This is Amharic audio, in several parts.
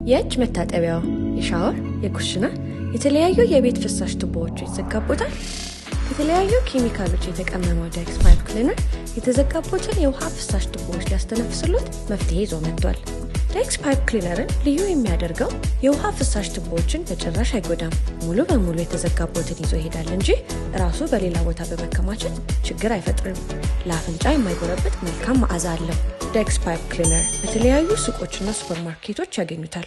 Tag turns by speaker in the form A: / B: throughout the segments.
A: የእጅ መታጠቢያው፣ የሻወር፣ የኩሽና፣ የተለያዩ የቤት ፍሳሽ ቱቦዎቹ ይዘጋቦታል። ከተለያዩ ኬሚካሎች የተቀመመው ዴክስ ፓይፕ ክሊነር የተዘጋቦትን የውሃ ፍሳሽ ቱቦዎች ሊያስተነፍስሎት መፍትሄ ይዞ መጥቷል። ዴክስ ፓይፕ ክሊነርን ልዩ የሚያደርገው የውሃ ፍሳሽ ቱቦዎችን በጭራሽ አይጎዳም። ሙሉ በሙሉ የተዘጋቦትን ይዞ ይሄዳል እንጂ ራሱ በሌላ ቦታ በመከማቸት ችግር አይፈጥርም። ለአፍንጫ የማይጎረብጥ መልካም መዓዛ አለው። ዴክስ ፓይፕ ክሊነር በተለያዩ ሱቆችና ሱፐርማርኬቶች ያገኙታል።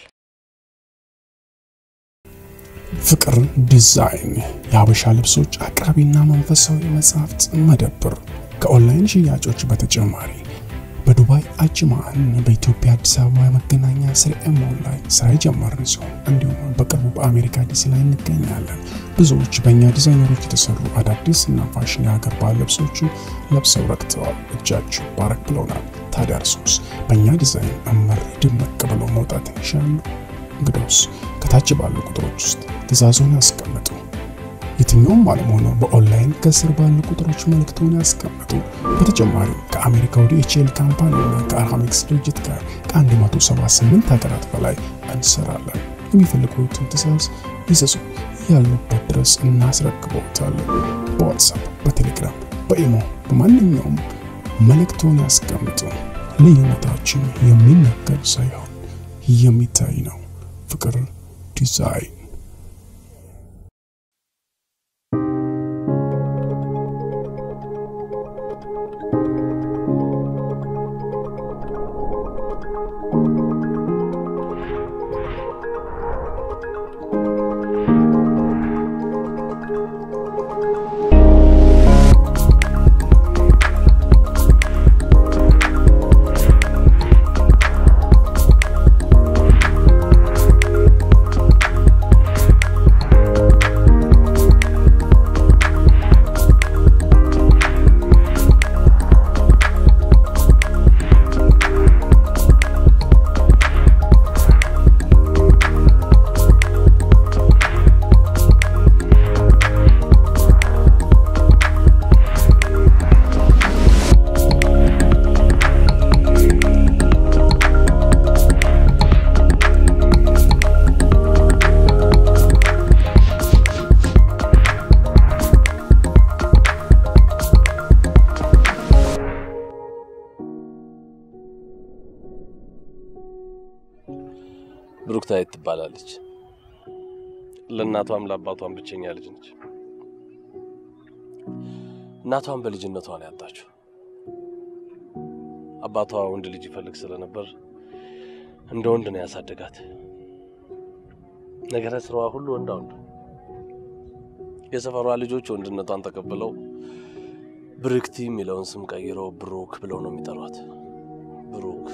B: ፍቅር ዲዛይን የሀበሻ ልብሶች አቅራቢና መንፈሳዊ መጽሐፍት መደብር ከኦንላይን ሽያጮች በተጨማሪ በዱባይ አጅማን በኢትዮጵያ አዲስ አበባ የመገናኛ ስርኤ ሞል ላይ ስራ የጀመርን ሲሆን እንዲሁም በቅርቡ በአሜሪካ ዲሲ ላይ እንገኛለን። ብዙዎች በእኛ ዲዛይነሮች የተሰሩ አዳዲስ እና ፋሽን የሀገር ባህል ልብሶችን ለብሰው ረክተዋል። እጃችሁ ባረክ ብለውናል። ታዲያ እርሶስ በእኛ ዲዛይን እምር ድምቅ ብለው መውጣት ይሻሉ? እንግዲያውስ ከታች ባሉ ቁጥሮች ውስጥ ትእዛዞን ያስቀምጡ። የትኛውም ዓለም ሆነው በኦንላይን ከስር ባሉ ቁጥሮች መልእክቶን ያስቀምጡ። በተጨማሪ ከአሜሪካ ወደ ኤችኤል ካምፓኒና ከአርሃሚክስ ድርጅት ጋር ከ178 ሀገራት በላይ እንሰራለን። የሚፈልጉትን ትእዛዝ ይዘዙ፣ ያሉበት ድረስ እናስረክበውታለን። በዋትሳፕ፣ በቴሌግራም፣ በኢሞ በማንኛውም መልእክቶን ያስቀምጡ። ልዩነታችን የሚነገር ሳይሆን የሚታይ ነው። ፍቅር ዲዛይን
C: ብሩክታዊት ትባላለች። ለእናቷም ለአባቷም ብቸኛ ልጅ ነች። እናቷም በልጅነቷ ነው ያጣችው። አባቷ ወንድ ልጅ ይፈልግ ስለነበር እንደ ወንድ ነው ያሳደጋት። ነገረ ስራዋ ሁሉ ወንዳ ወንድ። የሰፈሯ ልጆች ወንድነቷን ተቀብለው ብርክቲ የሚለውን ስም ቀይረው ብሩክ ብለው ነው የሚጠሯት። ብሩክ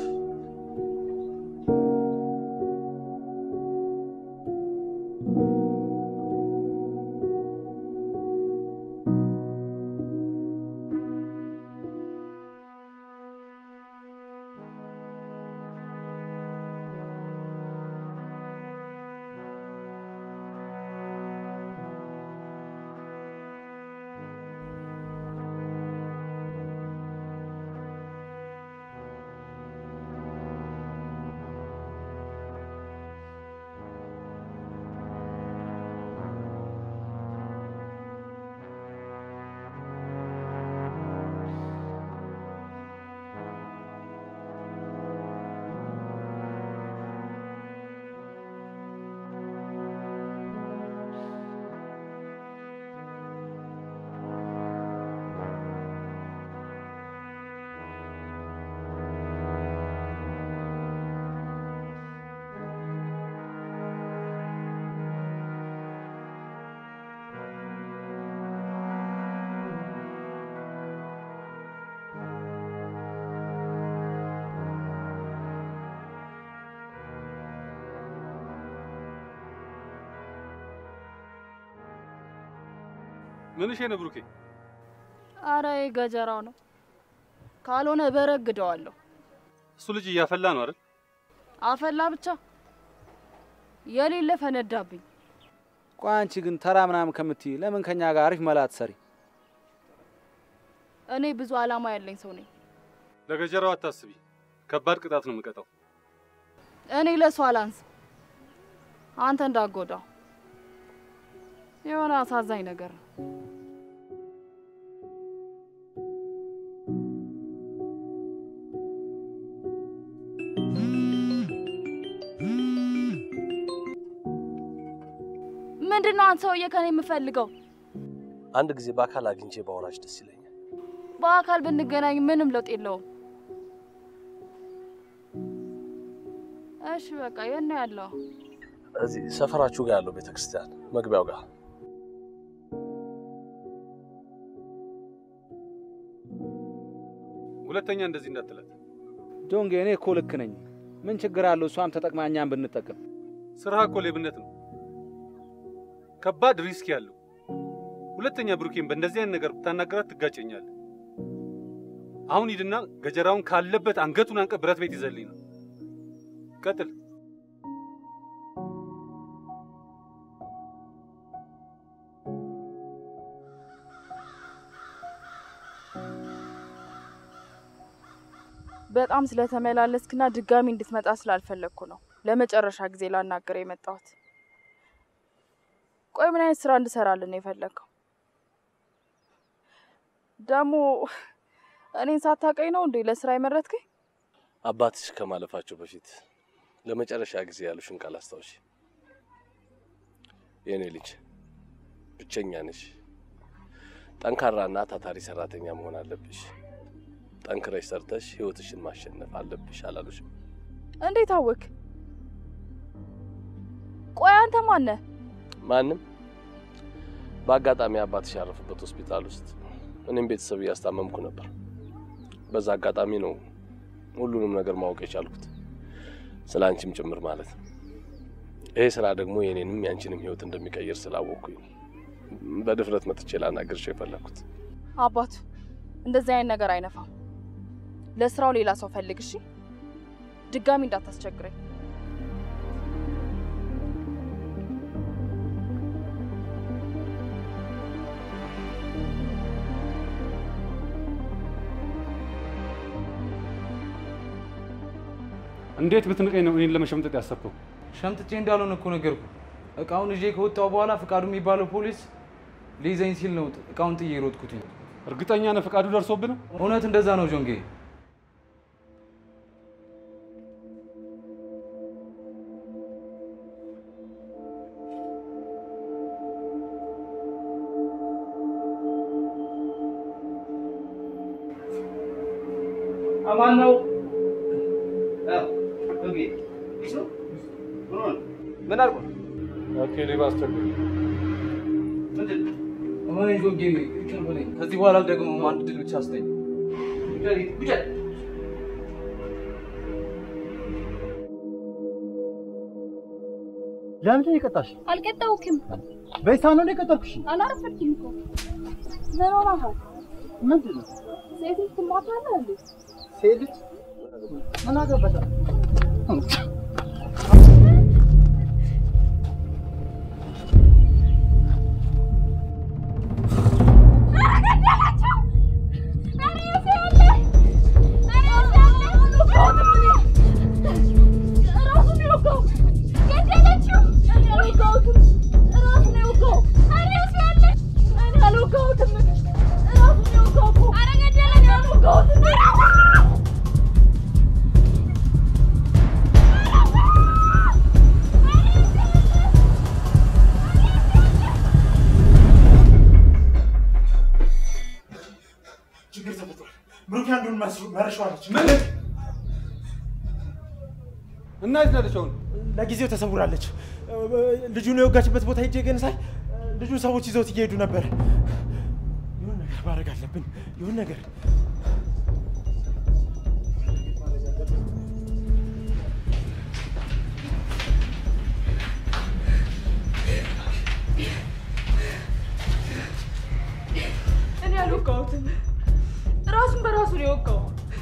D: ምንሽ ነው ብሩኬ?
E: አረ ገጀራው ነው። ካልሆነ በረግደዋለሁ።
D: እሱ ልጅ እያፈላ ነው አይደል?
E: አፈላ ብቻ የሌለ ፈነዳብኝ።
F: ቆይ አንቺ ግን ተራ ምናምን ከምትይ ለምን ከኛ ጋር አሪፍ መላ አትሰሪ?
E: እኔ ብዙ አላማ ያለኝ ሰው ነኝ።
D: ለገጀራው አታስቢ፣ ከባድ ቅጣት ነው የምቀጣው።
E: እኔ ለሱ አላንስ። አንተ እንዳጎዳው የሆነ አሳዛኝ ነገር ነው። ምንድን ነው አንተ ሰውዬ ከኔ የምፈልገው?
C: አንድ ጊዜ በአካል አግኝቼ ባወራሽ ደስ ይለኛል።
E: በአካል ብንገናኝ ምንም ለውጥ የለውም። እሺ በቃ የት ነው ያለው?
C: እዚህ ሰፈራችሁ ጋር ያለው ቤተ ክርስቲያን መግቢያው ጋር
D: ሁለተኛ እንደዚህ እንዳትላት።
F: ጆንጌ፣ እኔ እኮ ልክ ነኝ። ምን ችግር አለው? እሷም ተጠቅማ እኛም ብንጠቀም።
D: ስራ እኮ ሌብነት ነው፣ ከባድ ሪስክ ያለው። ሁለተኛ ብሩኬን በእንደዚህ አይነት ነገር ብታናገራት ትጋጨኛለህ። አሁን ሂድና ገጀራውን ካለበት አንገቱን አንቀ ብረት ቤት ይዘልኝ ነው። ቀጥል።
E: በጣም ስለተመላለስክና ድጋሚ እንድትመጣ ስላልፈለግኩ ነው ለመጨረሻ ጊዜ ላናገር የመጣሁት። ቆይ ምን አይነት ስራ እንድሰራልን ነው የፈለግከው? ደግሞ እኔን ሳታውቀኝ ነው እንዴ ለስራ የመረጥከኝ?
C: አባትሽ ከማለፋቸው በፊት ለመጨረሻ ጊዜ ያሉሽን ቃል አስታውሺ። የእኔ ልጅ ብቸኛ ነሽ። ጠንካራና ታታሪ ሰራተኛ መሆን አለብሽ። ጠንክረሽ ሰርተሽ ህይወትሽን ማሸነፍ አለብሽ አላሉሽም?
E: እንዴት አወክ? ቆይ አንተ ማነህ?
C: ማንም በአጋጣሚ አባትሽ ያረፉበት ሆስፒታል ውስጥ እኔም ቤተሰብ እያስታመምኩ ነበር። በዛ አጋጣሚ ነው ሁሉንም ነገር ማወቅ የቻልኩት ስለ አንቺም ጭምር ማለት ነው። ይሄ ስራ ደግሞ የኔንም የአንቺንም ህይወት እንደሚቀይር ስላወቅኩኝ በድፍረት መጥቼ ላናግርሽ የፈለግኩት።
E: አባቱ እንደዚህ አይነት ነገር አይነፋም። ለስራው ሌላ ሰው ፈልግ እሺ። ድጋሚ እንዳታስቸግረኝ።
D: እንዴት ብትንቀኝ ነው እኔን ለመሸምጠጥ ያሰብከው?
G: ሸምጥጬ እንዳልሆነ እኮ ነገርኩ። እቃውን ይዤ ከወጣሁ በኋላ ፍቃዱ የሚባለው ፖሊስ ሊይዘኝ ሲል ነው እቃውን ጥዬ ሮጥኩትኝ።
D: እርግጠኛ ነህ ፈቃዱ ደርሶብህ ነው?
G: እውነት እንደዛ ነው ጆንጌ?
H: አማን ነው። ምን አልኩ?
D: ኦኬ ሌባ አስቸግር
G: እኔ ጆንጌ ይቅር በለኝ። ከዚህ በኋላ ደግሞ አንድ ድል ብቻ አስጠኝ።
H: ለምንድን ነው የቀጣሽ?
I: አልቀጣውክም።
H: በይሳ ነው የቀጠርኩሽ?
I: አላረፈድክም እኮ ምን ሆነሃል?
H: ምንድን ነው
I: ሴት ልጅ ትማታለህ እንዴ?
H: ሴት ልጅ ምን አገባሽ?
B: ችግር ተፈጥሯል። ብሩክ አንዱን መርሸዋለች።
D: እና የት ነው ያለችው አሁን?
B: ለጊዜው ተሰውራለች። ልጁን የወጋችበት ቦታ ሄጄ ግን ሳይ ልጁ ሰዎች ይዘውት እየሄዱ ነበር። ይሁን ነገር ማድረግ አለብን። ይሁን ነገር
E: እኔ አልወጋሁትም። ራሱን በራሱ ነው የወጋው።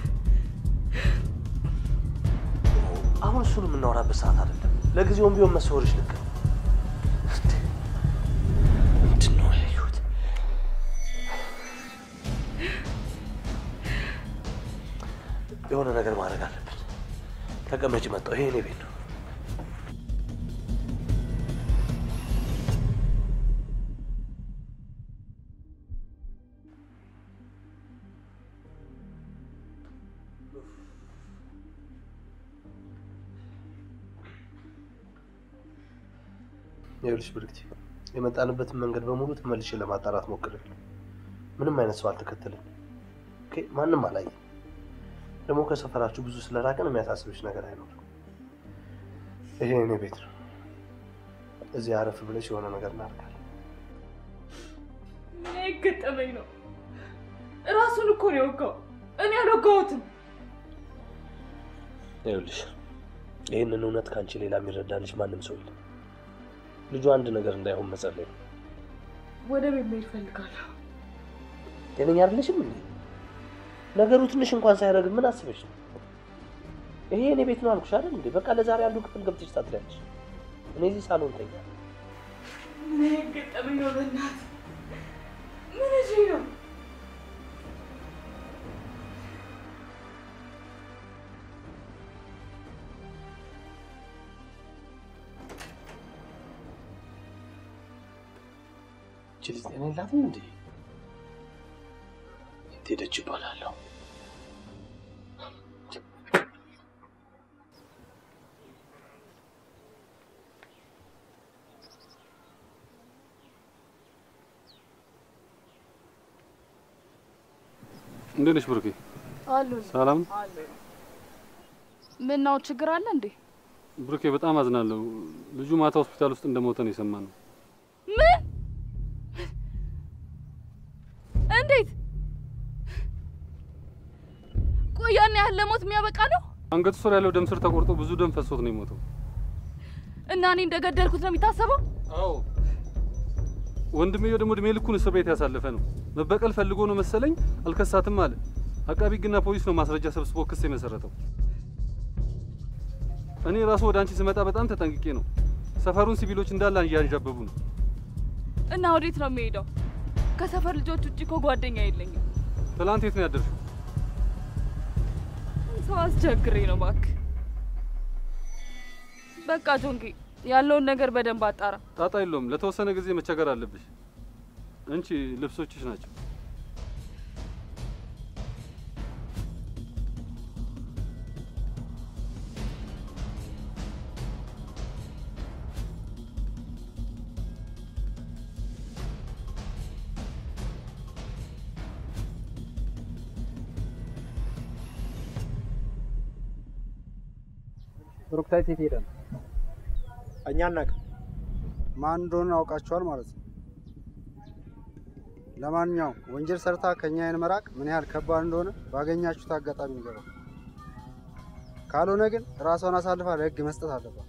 C: አሁን እሱን የምናወራበት ሰዓት አይደለም። ለጊዜውም ቢሆን መሰወርሽ ልክ ነው። እንዴ! ምንድን ነው ያየሁት? የሆነ ነገር ማድረግ አለብን። ተቀመጭ፣ መጣሁ። ይሄ እኔ ቤት ነው። ይኸውልሽ ብርክቲ፣ የመጣንበትን መንገድ በሙሉ ተመልሼ ለማጣራት ሞክሬ ምንም አይነት ሰው አልተከተለኝ። ኦኬ፣ ማንም አላየም። ደግሞ ከሰፈራችሁ ብዙ ስለራቅን የሚያሳስብሽ ነገር አይኖርም። ይሄ እኔ ቤት ነው። እዚህ አረፍ ብለሽ የሆነ ነገር እናደርጋለን።
E: ምን አይገጠመኝ ነው? ራሱን እኮ ነው የወጋው። እኔ አልወጋሁትም።
C: ይኸውልሽ ይህንን እውነት ከአንቺ ሌላ የሚረዳልሽ ማንም ሰው የለም። ልጁ አንድ ነገር እንዳይሆን መጸለይ ነው።
E: ወደ ቤት መሄድ እፈልጋለሁ።
C: ጤነኛ አይደለሽም እንዴ? ነገሩ ትንሽ እንኳን ሳይረግብ ምን አስበሽ ነው? ይሄ እኔ ቤት ነው አልኩሽ አይደል እንዴ? በቃ ለዛሬ አንዱ ክፍል ገብተሽ ታድሪያለሽ። እኔ እዚህ ሳሎን ተኛ።
E: ምን አይገጠመኝ ነው? በእናትህ ምን እሺ ነው?
C: እቺ ልጅ ጤና የላትም እንዴ? የት ሄደች ይባላለሁ?
D: እንዴት ነሽ ብሩኬ?
E: አሉ
D: ሰላም
E: አሉ። ምን ነው ችግር አለ እንዴ?
D: ብሩኬ፣ በጣም አዝናለሁ። ልጁ ማታ ሆስፒታል ውስጥ እንደሞተ ነው የሰማነው።
E: ምን? እንዴት? ቆይ ያን ያህል ለሞት የሚያበቃ ነው?
D: አንገቱ ስር ያለው ደም ስር ተቆርጦ ብዙ ደም ፈሶት ነው የሞተው።
E: እና እኔ እንደገደልኩት ነው የሚታሰበው?
D: አዎ። ወንድሜው ደግሞ እድሜ ልኩን እስር ቤት ያሳለፈ ነው። መበቀል ፈልጎ ነው መሰለኝ አልከሳትም አለ። አቃቢ ሕግና ፖሊስ ነው ማስረጃ ሰብስቦ ክስ የመሰረተው። እኔ ራሱ ወደ አንቺ ስመጣ በጣም ተጠንቅቄ ነው። ሰፈሩን ሲቪሎች እንዳለ እያንዣበቡ ነው።
E: እና ወዴት ነው የሚሄደው? ከሰፈር ልጆች ውጭ እኮ ጓደኛ የለኝም።
D: ትላንት የት ነው ያደርሽው?
E: ሰው አስቸግሬ ነው እባክህ። በቃ ጆንጌ ያለውን ነገር በደንብ አጣራ።
D: ጣጣ የለውም። ለተወሰነ ጊዜ መቸገር አለብሽ። እንቺ ልብሶችሽ ናቸው።
H: ብሩክታይት የት ሄደ ነው?
J: እኛ አናውቅም።
H: ማን እንደሆነ አውቃችኋል ማለት ነው። ለማንኛውም ወንጀል ሰርታ ከኛ አይን መራቅ ምን ያህል ከባድ እንደሆነ ባገኛችሁት አጋጣሚ ንገረው። ካልሆነ ግን ራሷን አሳልፋ ለሕግ መስጠት አለባት።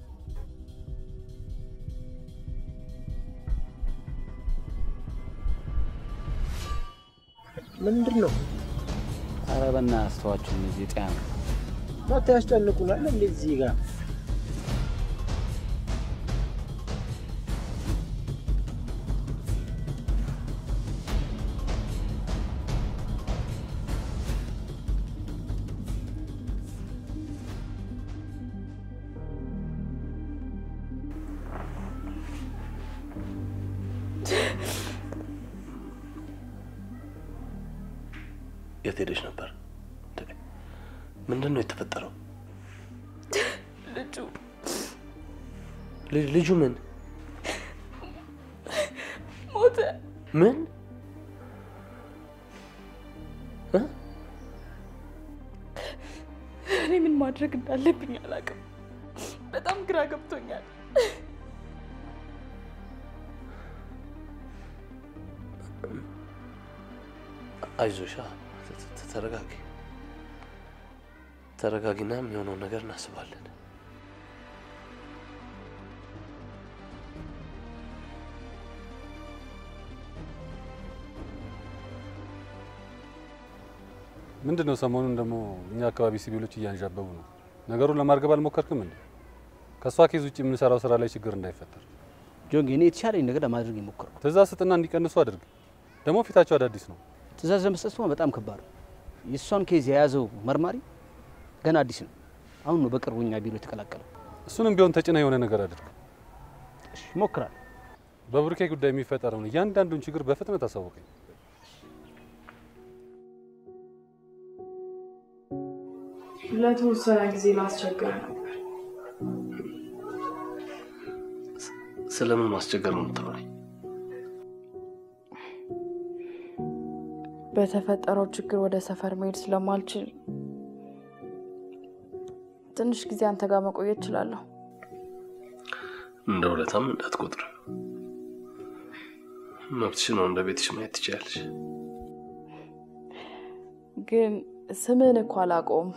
J: ምንድን ነው
F: ኧረ በእናትህ አስተዋቸው እነዚህ ጤና ነው።
J: መታ ያስጨንቁናል እንዴ እዚህ ጋር
C: የት ሄደሽ ነበር? ምንድን ነው የተፈጠረው?
E: ልጁ
C: ል- ልጁ ምን
E: ሞተ።
C: ምን እ?
E: እኔ ምን ማድረግ እንዳለብኝ አላውቅም። በጣም ግራ ገብቶኛል።
C: አይዞሻ፣ ተ- ተ- ተረጋጊ፣ ተረጋጊና የሚሆነውን ነገር እናስባለን።
D: ምንድን ነው ሰሞኑን ደግሞ እኛ አካባቢ ሲቪሎች እያንዣበቡ ነው። ነገሩን ለማርገብ አልሞከርክም እንዴ? ከእሷ ኬዝ ውጭ የምንሰራው ስራ ላይ ችግር እንዳይፈጠር
F: ጆንጌ፣ እኔ የተሻለኝ ነገር ለማድረግ የሞከርኩ
D: ትእዛዝ ስጥና እንዲቀንሱ አድርግ። ደግሞ ፊታቸው አዳዲስ ነው።
F: ትእዛዝ ለመስጠት ሆነ በጣም ከባድ ነው። የእሷን ኬዝ የያዘው መርማሪ ገና አዲስ ነው። አሁን ነው በቅርቡ እኛ ቢሮ የተቀላቀለው።
D: እሱንም ቢሆን ተጭና የሆነ ነገር አድርግ።
F: እሺ እሞክራለሁ።
D: በብሩኬ ጉዳይ የሚፈጠረውን እያንዳንዱን ችግር በፍጥነት አሳውቀኝ።
E: ለተወሰነ ጊዜ ላስቸግር ነበር።
C: ስለምን ማስቸገር ነው የምትለኝ?
E: በተፈጠረው ችግር ወደ ሰፈር መሄድ ስለማልችል ትንሽ ጊዜ አንተ ጋር መቆየት እችላለሁ።
C: እንደ ውለታም እንዳትቆጥር። መብትሽ ነው። እንደ ቤትሽ ማየት ትችያለሽ።
E: ግን ስምህን እኮ አላውቀውም።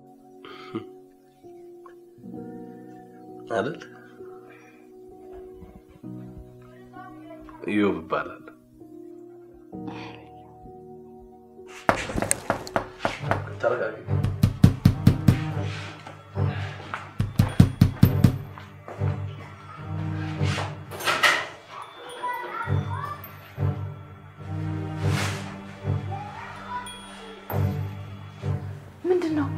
C: አይደል? ኢዮብ ይባላል። ተረጋጊ።
E: ምንድን ነው?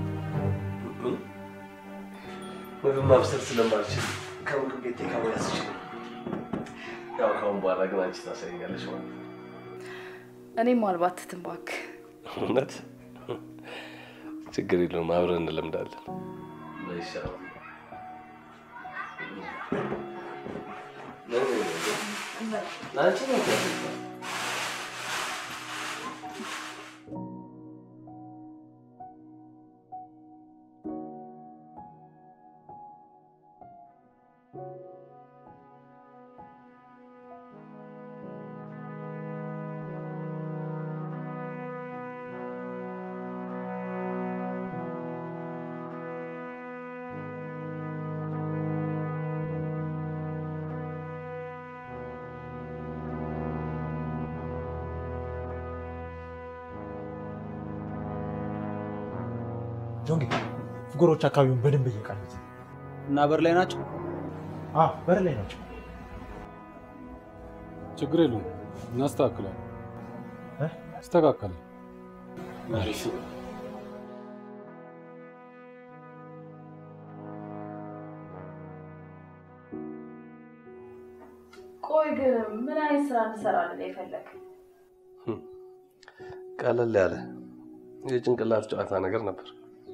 C: ምግብ ማብሰል ስለማልችል ከምግብ ቤት ከመያዝ ይችላል። ያው ከአሁን በኋላ ግን አንቺ ታሳይኛለሽ ማለት ነው።
E: እኔም አልባትትም እባክህ።
C: እውነት ችግር የለውም፣ አብረን እንለምዳለን። ይሻላል። ለአንቺ ነው
J: ጆንጌ ፍጎሮች አካባቢውን በደንብ እየቃኙት
F: እና በር ላይ ናቸው።
J: አዎ በር ላይ ናቸው።
D: ችግር የለውም፣ እናስተካክላለን። ይስተካከላል። አሪፍ
E: ቆይ ግን ምን አይነት ስራ እንሰራለን የፈለግ?
C: ቀለል ያለ የጭንቅላት ጨዋታ ነገር ነበር።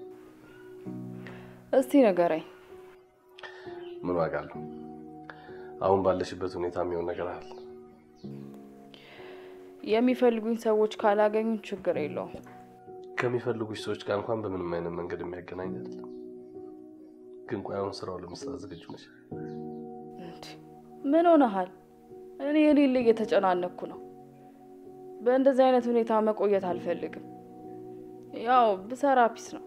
E: እስቲ ንገረኝ።
C: ምን ዋጋ አለው? አሁን ባለሽበት ሁኔታ የሚሆን ነገር አለ።
E: የሚፈልጉኝ ሰዎች ካላገኙ ችግር የለውም።
C: ከሚፈልጉሽ ሰዎች ጋር እንኳን በምንም አይነት መንገድ የሚያገናኝ አይደለም። ግን ቆይ አሁን ስራው ለመስራት ዝግጁ ነሽ?
E: ምን ሆነሃል? እኔ የሌለ እየተጨናነኩ ነው። በእንደዚህ አይነት ሁኔታ መቆየት አልፈልግም። ያው ብሰራ ፒስ ነው።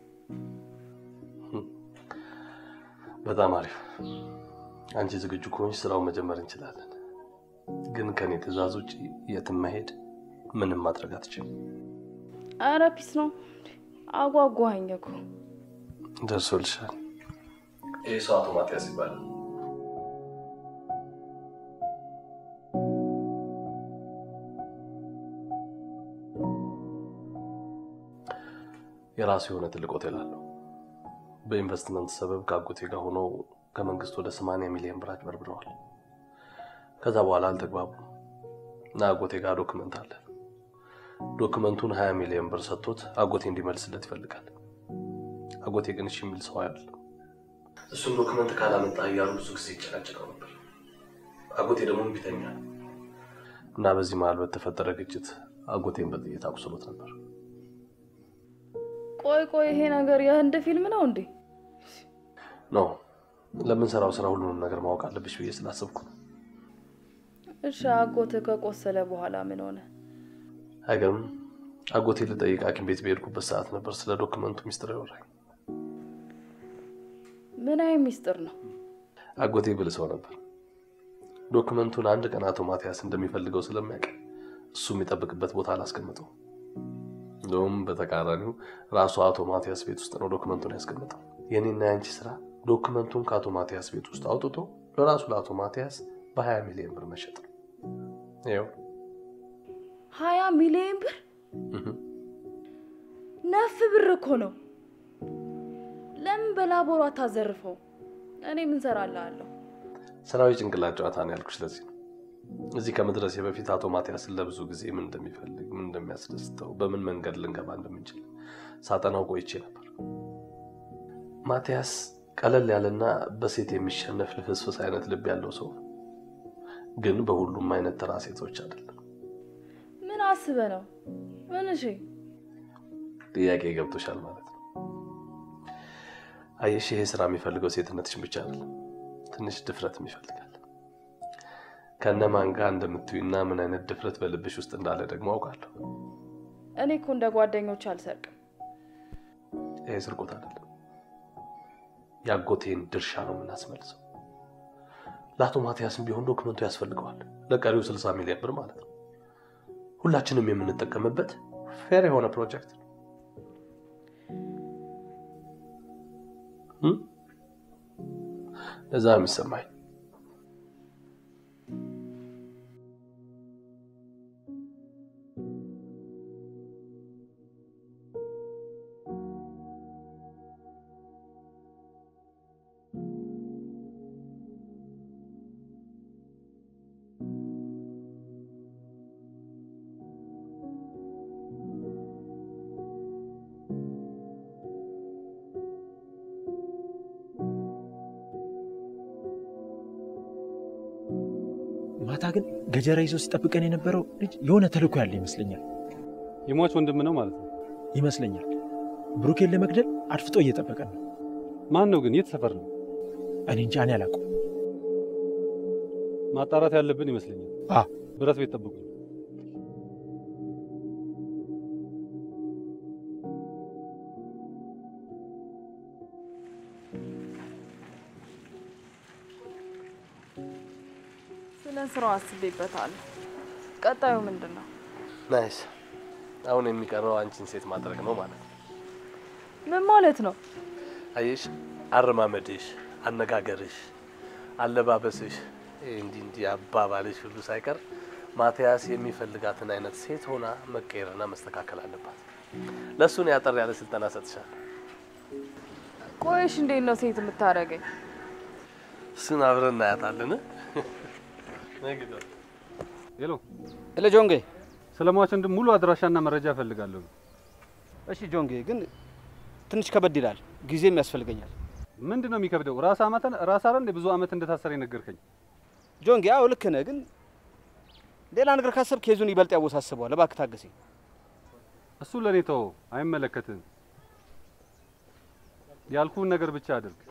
C: በጣም አሪፍ። አንቺ ዝግጁ ከሆንሽ ስራውን መጀመር እንችላለን። ግን ከኔ ትዕዛዝ ውጭ የትም መሄድ ምንም ማድረግ አትችልም።
E: አረ ፒስ ነው። አጓጓኸኝ እኮ።
C: ደርሶልሻል። ይህ ሰው አቶ ማቲያስ ይባላል። የራሱ የሆነ ትልቅ ሆቴል አለው። በኢንቨስትመንት ሰበብ ከአጎቴ ጋር ሆነው ከመንግስት ወደ 80 ሚሊዮን ብር አጭበርብረዋል። ከዛ በኋላ አልተግባቡም እና አጎቴ ጋር ዶክመንት አለ። ዶክመንቱን 20 ሚሊዮን ብር ሰጥቶት አጎቴ እንዲመልስለት ይፈልጋል። አጎቴ ግን እሺ የሚል ሰው አይደለም። እሱም ዶክመንት ካላመጣ እያሉ ብዙ ጊዜ ይጨናጨቀው ነበር። አጎቴ ደግሞ እምቢተኛ ነው እና በዚህ መሀል በተፈጠረ ግጭት አጎቴን በጥይት አቁስሎት ነበር።
E: ቆይ ቆይ፣ ይሄ ነገር የህንድ ፊልም ነው እንዴ?
C: ኖ ለምንሰራው ስራ ሁሉንም ነገር ማወቅ አለብሽ ብዬ ስላሰብኩ ነው።
E: እሺ፣ አጎትህ ከቆሰለ በኋላ ምን ሆነ?
C: አይገርምም? አጎቴ ልጠይቅ ሐኪም ቤት በሄድኩበት ሰዓት ነበር ስለ ዶክመንቱ ሚስጥር ያወራኝ።
E: ምን አይነት ሚስጥር ነው?
C: አጎቴ ብል ሰው ነበር። ዶክመንቱን አንድ ቀን አቶ ማቲያስ እንደሚፈልገው ስለሚያውቅ እሱ የሚጠብቅበት ቦታ አላስቀምጠው። እንደውም በተቃራኒው ራሱ አቶ ማቲያስ ቤት ውስጥ ነው ዶክመንቱን ያስቀምጠው። የኔና የአንቺ ስራ ዶክመንቱን ከአቶ ማቲያስ ቤት ውስጥ አውጥቶ ለራሱ ለአቶ ማቲያስ በ20 ሚሊዮን ብር መሸጥ ነው። ይኸው
E: ሀያ ሚሊዮን ብር ነፍ ብር እኮ ነው። ለምን በላቦሩ አታዘርፈው? እኔ ምን ሰራልሃለሁ?
C: ስራዊ ጭንቅላት ጨዋታ ነው ያልኩሽ። ለዚህ ነው እዚህ ከመድረሴ በፊት አቶ ማቲያስን ለብዙ ጊዜ ምን እንደሚፈልግ፣ ምን እንደሚያስደስተው፣ በምን መንገድ ልንገባ እንደምንችል ሳጠናው ቆይቼ ነበር። ማቲያስ ቀለል ያለና በሴት የሚሸነፍ ልፍስፍስ አይነት ልብ ያለው ሰው ነው። ግን በሁሉም አይነት ተራ ሴቶች አይደለም።
E: ምን አስበ ነው? ምን እሺ?
C: ጥያቄ ገብቶሻል ማለት ነው። አየሽ፣ ይሄ ስራ የሚፈልገው ሴትነትሽን ብቻ አይደለም፣ ትንሽ ድፍረትም ይፈልጋል። ከነማን ጋር እንደምትዩና ምን አይነት ድፍረት በልብሽ ውስጥ እንዳለ ደግሞ አውቃለሁ።
E: እኔ እኮ እንደ ጓደኞች አልሰርቅም።
C: ይሄ ስርቆት አይደለም፣ የአጎቴን ድርሻ ነው የምናስመልሰው። ለአቶ ማቲያስም ቢሆን ዶክመንቱ ያስፈልገዋል፣ ለቀሪው 60 ሚሊዮን ብር ማለት ነው። ሁላችንም የምንጠቀምበት ፌር የሆነ ፕሮጀክት ነው። ለዛ የሚሰማኝ
J: ማታ ግን ገጀራ ይዞ ሲጠብቀን የነበረው ልጅ የሆነ ተልእኮ ያለ ይመስለኛል
D: የሟች ወንድም ነው ማለት ነው
J: ይመስለኛል። ብሩኬን ለመግደል አድፍጦ እየጠበቀን ነው።
D: ማን ነው ግን? የት ሰፈር ነው?
J: እኔ እንጃ፣ እኔ አላውቀውም።
D: ማጣራት ያለብን ይመስለኛል።
J: አ
D: ብረት ቤት ጠብቁኝ።
E: ስለ ስራው አስቤበታለሁ። ቀጣዩ ምንድን ነው?
C: ናይስ። አሁን የሚቀረው አንቺን ሴት ማድረግ ነው ማለት ነው።
E: ምን ማለት ነው?
C: አየሽ፣ አረማመድሽ፣ አነጋገርሽ፣ አለባበስሽ፣ ይሄ እንዲህ እንዲህ አባባልሽ ሁሉ ሳይቀር ማቲያስ የሚፈልጋትን አይነት ሴት ሆና መቀየርና መስተካከል አለባት። ለእሱ ነው ያጠር ያለ ስልጠና ሰጥሻል።
E: ቆይሽ እንዴት ነው ሴት የምታደርገኝ?
C: እሱን አብረን እናያታለን። ነግዶ
D: ሄሎ
F: ሄሎ ጆንጌ።
D: ስለ ሟች ወንድም ሙሉ አድራሻና መረጃ እፈልጋለሁ።
F: እሺ ጆንጌ፣ ግን ትንሽ ከበድ ይላል፣ ጊዜም ያስፈልገኛል።
D: ምንድን ነው የሚከብደው? ራስ አመተን ራስ አረ እንደ ብዙ አመት እንደታሰረ የነገርከኝ
F: ጆንጌ፣ አዎ ልክ ነህ፣ ግን ሌላ ነገር ካሰብ ኬዙን ይበልጥ ያወሳስበዋል። እባክህ ታገሰኝ።
D: እሱ ለእኔ ተወው፣ አይመለከትህም። ያልኩህን ነገር ብቻ አድርግ።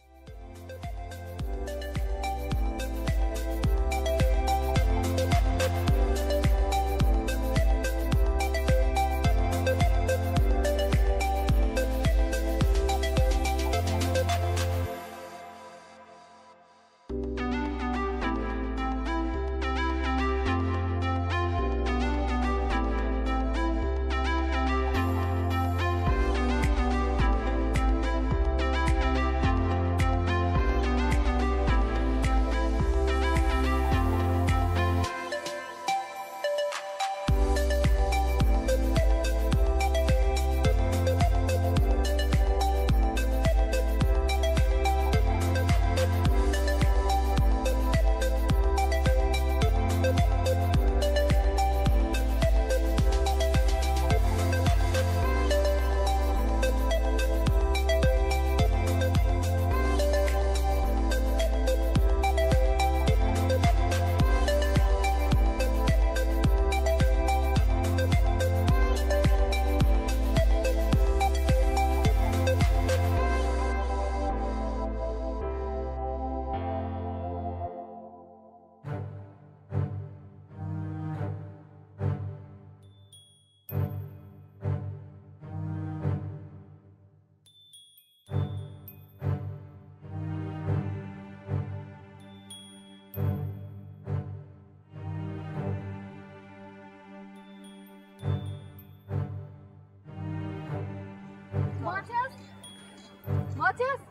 I: ማቲያስ ማቲያስ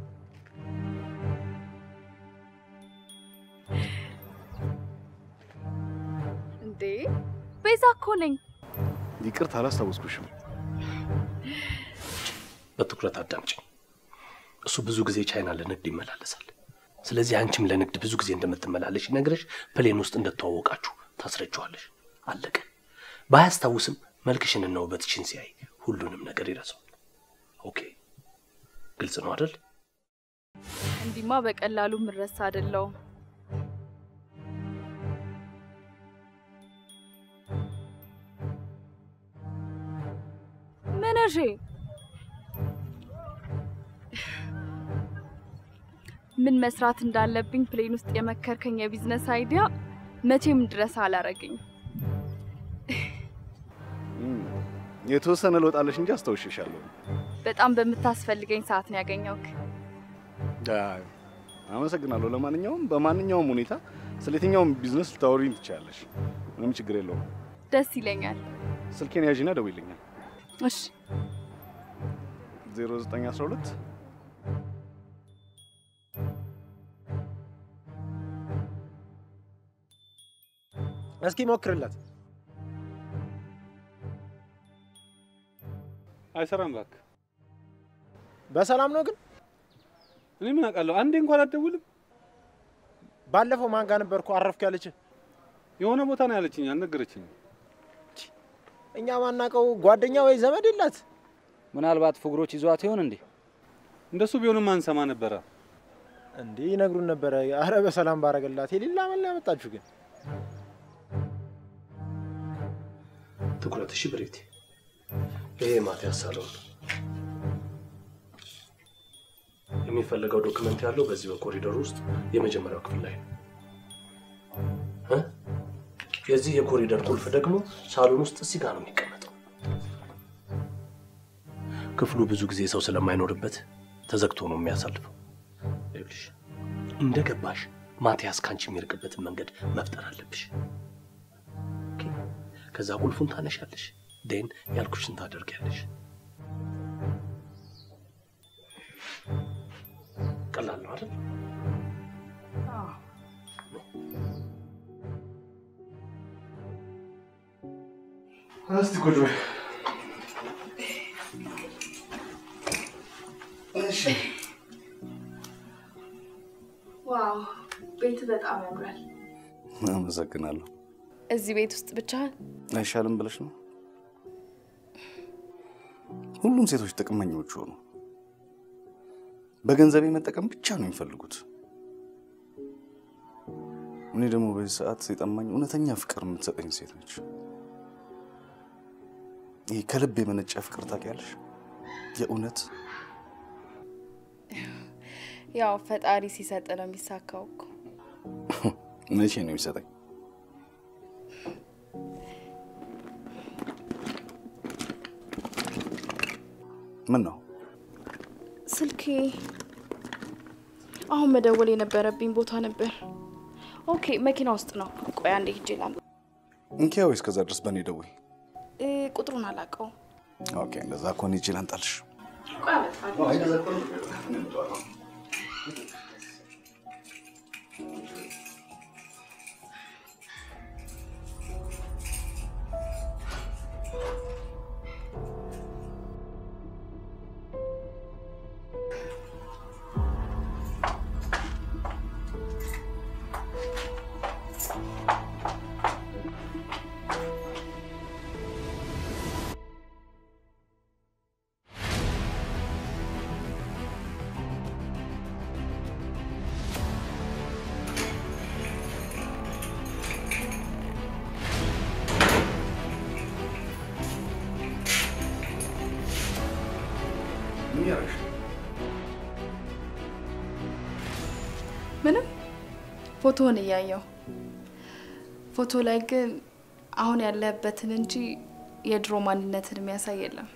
I: እንዴ ቤዛ እኮ ነኝ።
K: ይቅርታ አላስታወስኩሽም።
C: በትኩረት አዳምጪኝ። እሱ ብዙ ጊዜ ቻይና ለንግድ ይመላለሳል። ስለዚህ አንቺም ለንግድ ብዙ ጊዜ እንደምትመላለሽ ይነግረሽ ፕሌን ውስጥ እንደተዋወቃችሁ ታስረጀዋለሽ። አለቀ። ባያስታውስም መልክሽንና ውበትሽን ሲያይ ሁሉንም ነገር ይረሳዋል። ኦኬ፣ ግልጽ ነው አይደል?
E: እንዲማ በቀላሉ ምረሳ አይደለውም።
I: መቼ ምን መስራት እንዳለብኝ ፕሌን ውስጥ የመከርከኝ የቢዝነስ አይዲያ መቼም ድረስ አላረገኝ።
K: የተወሰነ ለውጣለሽ እንጂ አስታውሽሻለሁ።
I: በጣም በምታስፈልገኝ ሰዓት ነው ያገኘውክ።
K: አይ፣ አመሰግናለሁ። ለማንኛውም በማንኛውም ሁኔታ ስለ የትኛውም ቢዝነስ ልታወሪኝ ትችላለሽ። ምንም ችግር የለውም።
I: ደስ ይለኛል።
K: ስልኬን ያዥና ደውይልኛል።
I: እሺ
K: 0912
L: እስኪ ሞክርላት።
D: አይሰራም እባክህ።
L: በሰላም ነው ግን?
D: እኔ ምን አውቃለሁ? አንዴ እንኳን አትደውልም።
L: ባለፈው ማን ጋር ነበርኩ አረፍክ ያለች?
D: የሆነ ቦታ ነው ያለችኝ፣ አልነገረችኝም።
L: እኛ ማናውቀው ጓደኛ ወይ ዘመድ የላት?
F: ምናልባት ፍቅሮች ይዟት ይሆን እንዴ?
D: እንደሱ ቢሆንም አንሰማ ነበረ።
L: እንዴ ይነግሩን ነበረ። አረ በሰላም ባረገላት። የሌላ መላ ያመጣችሁ ግን
C: ትኩረት። እሺ ብሬቴ፣ ይሄ ማቲያስ ሳሎን ነው። የሚፈለገው ዶክመንት ያለው በዚህ በኮሪደር ውስጥ የመጀመሪያው ክፍል ላይ ነው። እ? የዚህ የኮሪደር ቁልፍ ደግሞ ሳሎን ውስጥ እዚህ ጋር ነው የሚቀመጠው። ክፍሉ ብዙ ጊዜ ሰው ስለማይኖርበት ተዘግቶ ነው የሚያሳልፈው። ይኸውልሽ እንደ ገባሽ ማቲያስ ካንቺ የሚርቅበትን መንገድ መፍጠር አለብሽ። ኦኬ? ከዛ ቁልፉን ታነሻለሽ፣ ዴን ያልኩሽን ታደርጊያለሽ። ቀላል ነው አይደል?
K: እስቲ ቁጭ በይ። እሺ
I: ዋው ቤት በጣም ያምራል።
K: አመሰግናለሁ።
I: እዚህ ቤት ውስጥ ብቻ
K: አይሻልም ብለሽ ነው? ሁሉም ሴቶች ጥቅመኞች ሆኑ። በገንዘቤ መጠቀም ብቻ ነው የሚፈልጉት። እኔ ደግሞ በዚህ ሰዓት የጠማኝ እውነተኛ ፍቅር የምትሰጠኝ ሴት ነች። ይህ ከልብ የመነጨ ፍቅር ታውቂያለሽ? የእውነት
I: ያው ፈጣሪ ሲሰጥ ነው የሚሳካው እኮ።
K: መቼ ነው የሚሰጠኝ? ምን ነው
E: ስልኬ አሁን መደወል የነበረብኝ ቦታ ነበር። ኦኬ መኪና ውስጥ ነው። ቆይ አንዴ ሂጅ ላምጣ።
K: እንኪያ ወይስ ከዛ ድረስ በእኔ ደውይ።
E: እ፣ ቁጥሩን አላውቀውም።
K: ኦኬ እንደዛ ከሆነ ሂጅ ላምጣልሽ።
E: ቆይ አመጣለሁ። ምንም ፎቶውን እያየው ፎቶ ላይ ግን አሁን ያለህበትን እንጂ የድሮ ማንነትን የሚያሳይ የለም።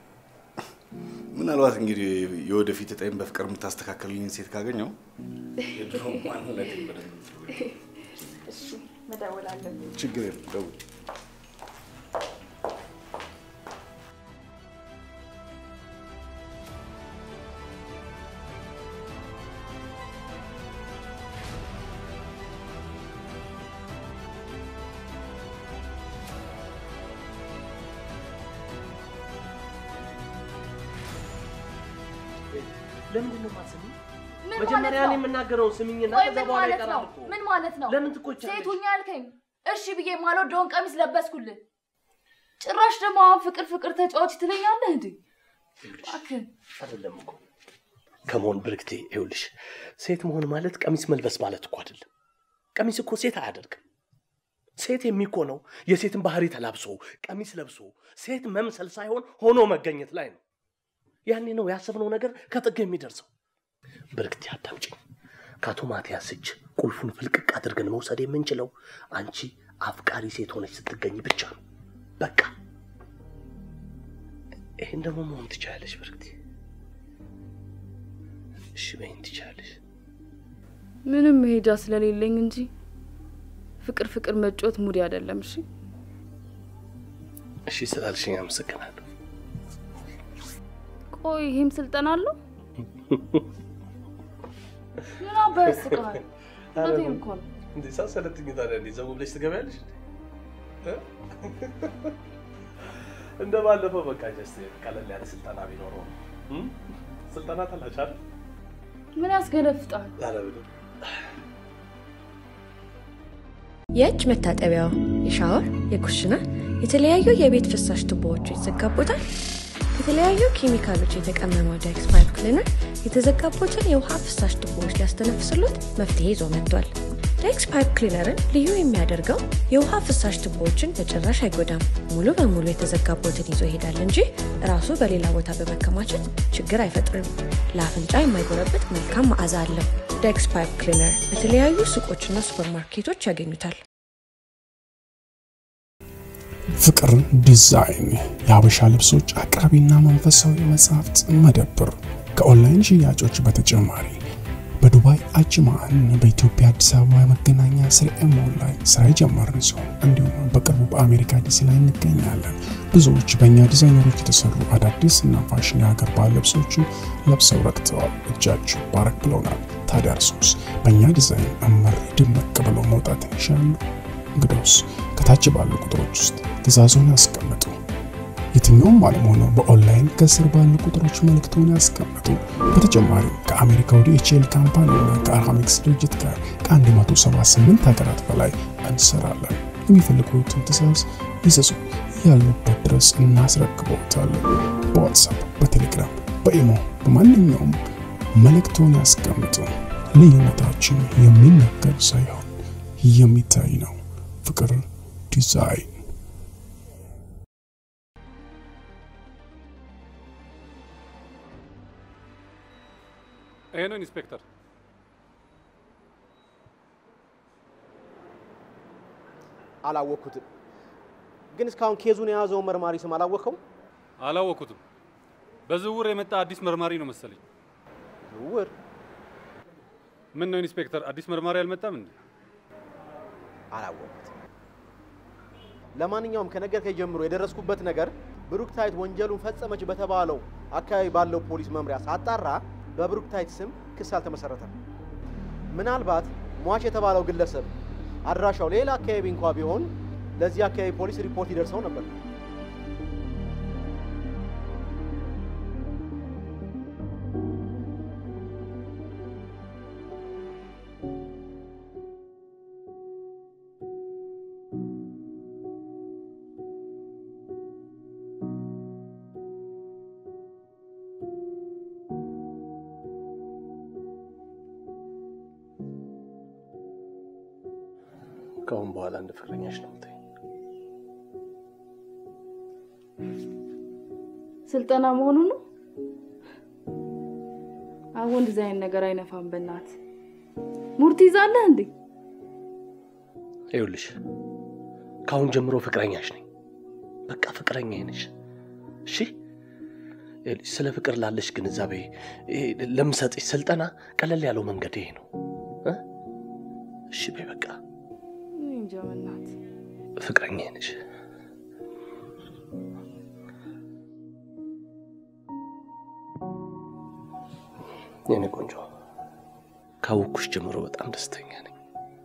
K: ምናልባት እንግዲህ የወደፊት እጣይም በፍቅር የምታስተካከልልኝ ሴት ካገኘው የድሮ ማንነቴን በደንብ
E: እሺ መደወል አለብኝ።
K: ችግር የለም ደውል።
C: ለምንድን ነው የማትሰሚኝ?
M: ምን
C: መጀመሪያ
M: ማለት
C: እኔ
M: ነው?
C: የምናገረውን ስሚኝና
M: ቆይ
C: ከዛ
M: ምን
C: በኋላ
M: ማለት
C: ይቀራል
M: ነው?
C: እኮ።
M: ምን ማለት ነው?
C: ለምን ትቆጫለሽ?
M: ሴቱኛ ያልከኝ እሺ ብዬ ማልወደውን ቀሚስ ለበስኩልህ። ጭራሽ ደግሞ አሁን ፍቅር ፍቅር ተጫዋች ትለኛለህ እንዴ? እባክህ
C: አይደለም እኮ ከመሆን ብርክቴ፣ ይኸውልሽ ሴት መሆን ማለት ቀሚስ መልበስ ማለት እኮ አይደለም። ቀሚስ እኮ ሴት አያደርግም። ሴት የሚኮነው የሴትን ባህሪ ተላብሶ ቀሚስ ለብሶ ሴት መምሰል ሳይሆን ሆኖ መገኘት ላይ ነው። ያኔ ነው ያሰብነው ነገር ከጥግ የሚደርሰው። ብርክቲ አዳምጪኝ። ከአቶ ማቲያስ እጅ ቁልፉን ፍልቅቅ አድርገን መውሰድ የምንችለው አንቺ አፍቃሪ ሴት ሆነች ስትገኝ ብቻ ነው። በቃ ይህን ደግሞ መሆን ትችላለች ብርክቲ። እሺ በይን ትችላለች።
E: ምንም መሄጃ ስለሌለኝ እንጂ ፍቅር ፍቅር መጫወት ሙዲ አይደለም። እሺ
C: እሺ ስላልሽኝ አመሰግናለሁ።
E: ቆይ ይሄም ስልጠና አለው? ምን አባ ያስቃል? እውነቴን እኮ ነው።
C: እንዴ ሳሰለጥኝ ታዲያ እንዴ ዘው ብለሽ ትገቢያለሽ? እ? እንደ ባለፈው በቃ ጀስት ቀለል ያለ ስልጠና ቢኖረው እ? ስልጠና ተላች አይደል?
E: ምን ያስገለፍጣል?
C: ኧረ ምንም።
A: የእጅ መታጠቢያው፣ የሻወር፣ የኩሽና፣ የተለያዩ የቤት ፍሳሽ ቱቦዎቹ ይዘጋቦታል። የተለያዩ ኬሚካሎች የተቀመመው ዳይክስ ፓይፕ ክሊነር የተዘጋቦትን የውሃ ፍሳሽ ቱቦዎች ሊያስተነፍስሎት መፍትሄ ይዞ መጥቷል። ዳይክስ ፓይፕ ክሊነርን ልዩ የሚያደርገው የውሃ ፍሳሽ ቱቦዎችን በጭራሽ አይጎዳም። ሙሉ በሙሉ የተዘጋቦትን ይዞ ይሄዳል እንጂ ራሱ በሌላ ቦታ በመከማቸት ችግር አይፈጥርም። ለአፍንጫ የማይጎረብጥ መልካም መዓዛ አለው። ዳይክስ ፓይፕ ክሊነር በተለያዩ ሱቆችና ሱፐርማርኬቶች ያገኙታል።
B: ፍቅር ዲዛይን የሀበሻ ልብሶች አቅራቢና መንፈሳዊ መጽሐፍት መደብር ከኦንላይን ሽያጮች በተጨማሪ በዱባይ አጅማን በኢትዮጵያ አዲስ አበባ የመገናኛ ስርኤ ሞል ላይ ስራ የጀመርን ሲሆን እንዲሁም በቅርቡ በአሜሪካ ዲሲ ላይ እንገኛለን። ብዙዎች በእኛ ዲዛይነሮች የተሰሩ አዳዲስ እና ፋሽን የሀገር ባህል ልብሶችን ለብሰው ረክተዋል። እጃችሁ ባረክ ብለውናል። ታዲያ እርሶስ በእኛ ዲዛይን እመር ድምቅ ብለው መውጣት ይሻሉ? እንግዲያውስ ከታች ባሉ ቁጥሮች ውስጥ ትእዛዞን ያስቀምጡ። የትኛውም ዓለም ሆነው በኦንላይን ከስር ባሉ ቁጥሮች መልእክቶን ያስቀምጡ። በተጨማሪም ከአሜሪካ ወደ ኤችኤል ካምፓኒ እና ከአርሃሚክስ ድርጅት ጋር ከ178 ሀገራት በላይ እንሰራለን። የሚፈልጉትን ትእዛዝ ይዘዙ፣ ያሉበት ድረስ እናስረክበዎታለን። በዋትሳፕ፣ በቴሌግራም፣ በኢሞ በማንኛውም መልእክቶን ያስቀምጡ። ልዩነታችን የሚነገር ሳይሆን የሚታይ ነው። ፍቅር ዲዛይን
D: ይሄ ነው ኢንስፔክተር።
L: አላወቅኩትም። ግን እስካሁን ኬዙን የያዘውን መርማሪ ስም አላወቅኸውም?
D: አላወኩትም። በዝውውር የመጣ አዲስ መርማሪ ነው መሰለኝ።
L: ዝውውር?
D: ምን ነው ኢንስፔክተር፣ አዲስ መርማሪ አልመጣም እንዴ?
L: አላወቅኩትም። ለማንኛውም ከነገርከኝ ጀምሮ የደረስኩበት ነገር ብሩክታይት ወንጀሉን ፈጸመች በተባለው አካባቢ ባለው ፖሊስ መምሪያ ሳጣራ በብሩክታይት ስም ክስ አልተመሰረተም። ምናልባት ሟች የተባለው ግለሰብ አድራሻው ሌላ አካባቢ እንኳ ቢሆን ለዚህ አካባቢ ፖሊስ ሪፖርት ይደርሰው ነበር።
C: ከአሁን በኋላ እንደ ፍቅረኛሽ ነው የምታይኝ።
E: ስልጠና መሆኑ ነው። አሁን እንደዚህ አይነት ነገር አይነፋም። በእናት ሙርት ይዛለህ እንዴ?
C: ይኸውልሽ ከአሁን ጀምሮ ፍቅረኛሽ ነኝ። በቃ ፍቅረኛ ነሽ። እሺ ይኸውልሽ፣ ስለ ፍቅር ላለሽ ግንዛቤ ይሄ ለምሰጥሽ ስልጠና ቀለል ያለው መንገድ ይሄ ነው እ? እሺ በይ በቃ
E: እኔ እንጃ በእናት
C: ፍቅረኛ ነሽ። የኔ ቆንጆ ካወኩሽ ጀምሮ በጣም ደስተኛ ነኝ።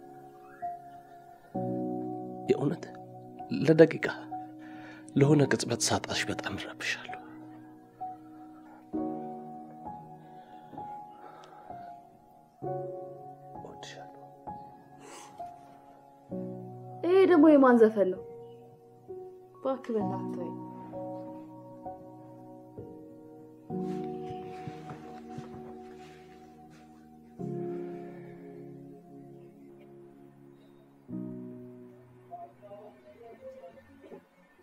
C: የእውነት ለደቂቃ ለሆነ ቅጽበት ሳጣሽ በጣም እረብሻለሁ።
E: ይሄ ደግሞ የማን ዘፈን ነው? እባክህ በእናትህ ተወኝ።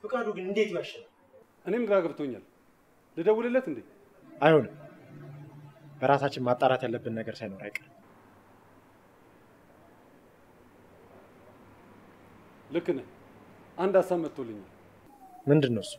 J: ፍቃዱ ግን እንዴት ይዋሻል?
D: እኔም ግራ ገብቶኛል። ልደውልለት እንዴ?
J: አይሆንም። በራሳችን ማጣራት ያለብን ነገር ሳይኖር አይቀርም።
D: ልክ ነህ። አንድ ሀሳብ መጥቶልኛል።
J: ምንድን ነው እሱ?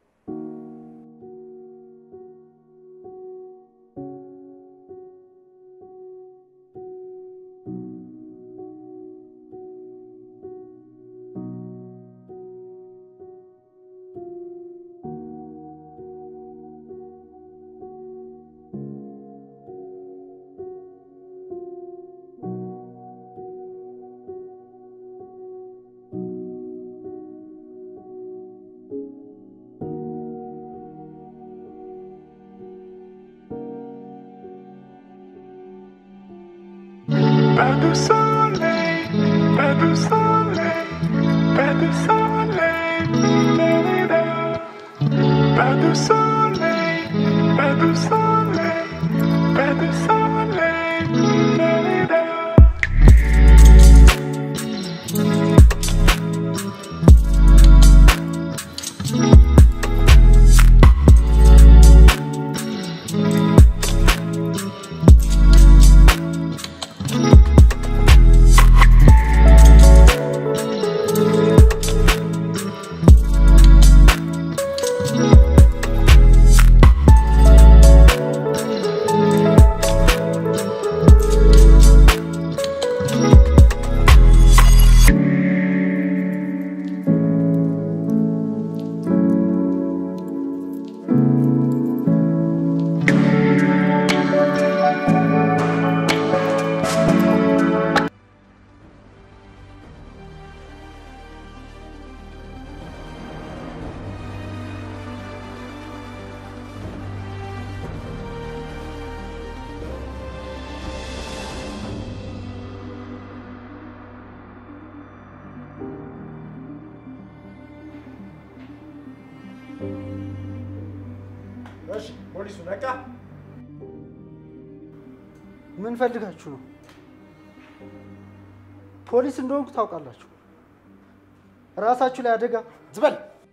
N: Pas de soleil, pas de soleil, pas de soleil, da-da-da. pas de soleil, pas de soleil, pas de soleil, da-da-da.
H: እሺ፣ ፖሊሱ ነቃ። ምን ፈልጋችሁ ነው? ፖሊስ እንደሆንኩ ታውቃላችሁ። ራሳችሁ ላይ አደጋ
J: ዝበል።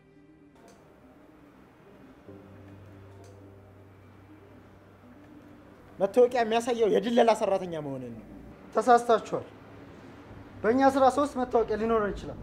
J: መታወቂያ የሚያሳየው የድለላ ሰራተኛ መሆንን ነው።
H: ተሳስታችኋል። በእኛ ስራ ሶስት መታወቂያ ሊኖረን ይችላል።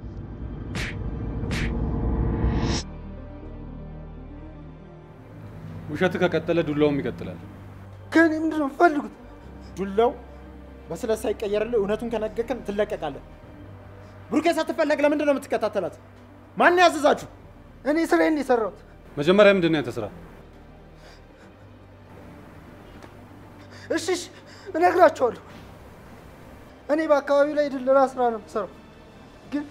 D: ውሸት ከቀጠለ ዱላውም ይቀጥላል።
H: ከእኔ ምንድን ነው የምትፈልጉት?
J: ዱላው በስለት ሳይቀየርልህ እውነቱን ከነገርከን ትለቀቃለህ። ብሩኬ ሳትፈለግ ለምንድን ነው የምትከታተላት? ማን ያዘዛችሁ?
H: እኔ ስራዬን ነው የሰራሁት።
D: መጀመሪያ ምንድን ነው ያንተ ስራ?
H: እሺ፣ እሺ፣ እነግራችኋለሁ። እኔ በአካባቢው ላይ ድለላ ስራ ነው የምሰራው፣ ግን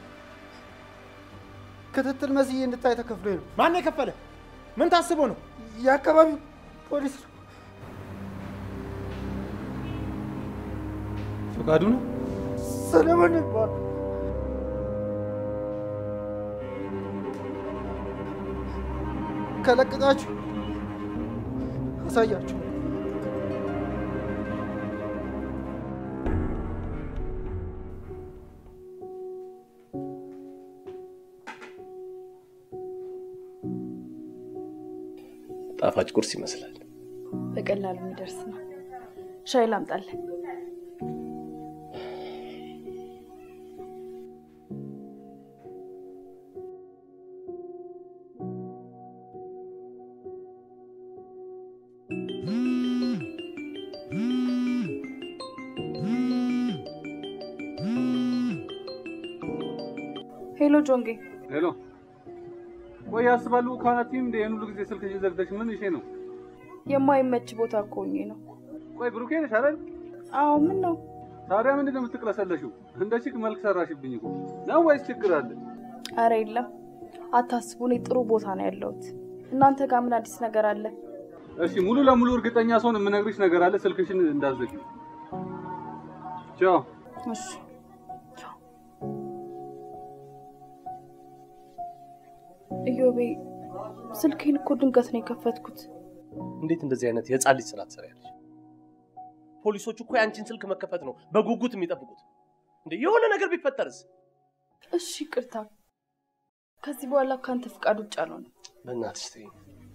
H: ክትትል መስዬ እንድታይ ተከፍሎኝ ነው።
J: ማን የከፈለ? ምን ታስቦ ነው?
H: የአካባቢው ፖሊስ ነው።
D: ፈቃዱ ነው።
H: ሰለሞን ይባላል። ከለቀቃችሁ አሳያችሁ።
C: ጣፋጭ ቁርስ ይመስላል።
E: በቀላሉ የሚደርስ ነው። ሻይ ላምጣልህ? ሄሎ ጆንጌ፣
D: ሄሎ። ቆይ ያስባሉ ካናቲም እንደ ይህን ሁሉ ጊዜ ስልክሽን ዘግተሽ ምን ይሼ ነው?
E: የማይመች ቦታ እኮ ሆኜ ነው።
D: ቆይ ብሩኬ ነሽ አይደል?
E: አዎ፣ ምን ነው
D: ታዲያ ምንድን ነው የምትቅለሰለሽው? እንደ ቺክ መልክ ሰራሽብኝ እኮ ነው ወይስ ችግር አለ?
E: አረ የለም፣ አታስቡ። እኔ ጥሩ ቦታ ነው ያለሁት። እናንተ ጋር ምን አዲስ ነገር አለ?
D: እሺ፣ ሙሉ ለሙሉ እርግጠኛ ሰውን የምነግርሽ ነገር አለ። ስልክሽን እንዳዘጊ። ቻው።
E: እሺ። ኢዮቤ፣ ስልኬን እኮ ድንገት ነው የከፈትኩት።
C: እንዴት እንደዚህ አይነት የህፃን ልጅ ስራ ትሰሪያለሽ? ፖሊሶቹ እኮ የአንቺን ስልክ መከፈት ነው በጉጉት የሚጠብቁት። እንዴ የሆነ ነገር ቢፈጠርስ?
E: እሺ፣ ይቅርታ ከዚህ በኋላ ከአንተ ፍቃድ ውጭ አልሆነም።
C: በእናትሽ ተይኝ።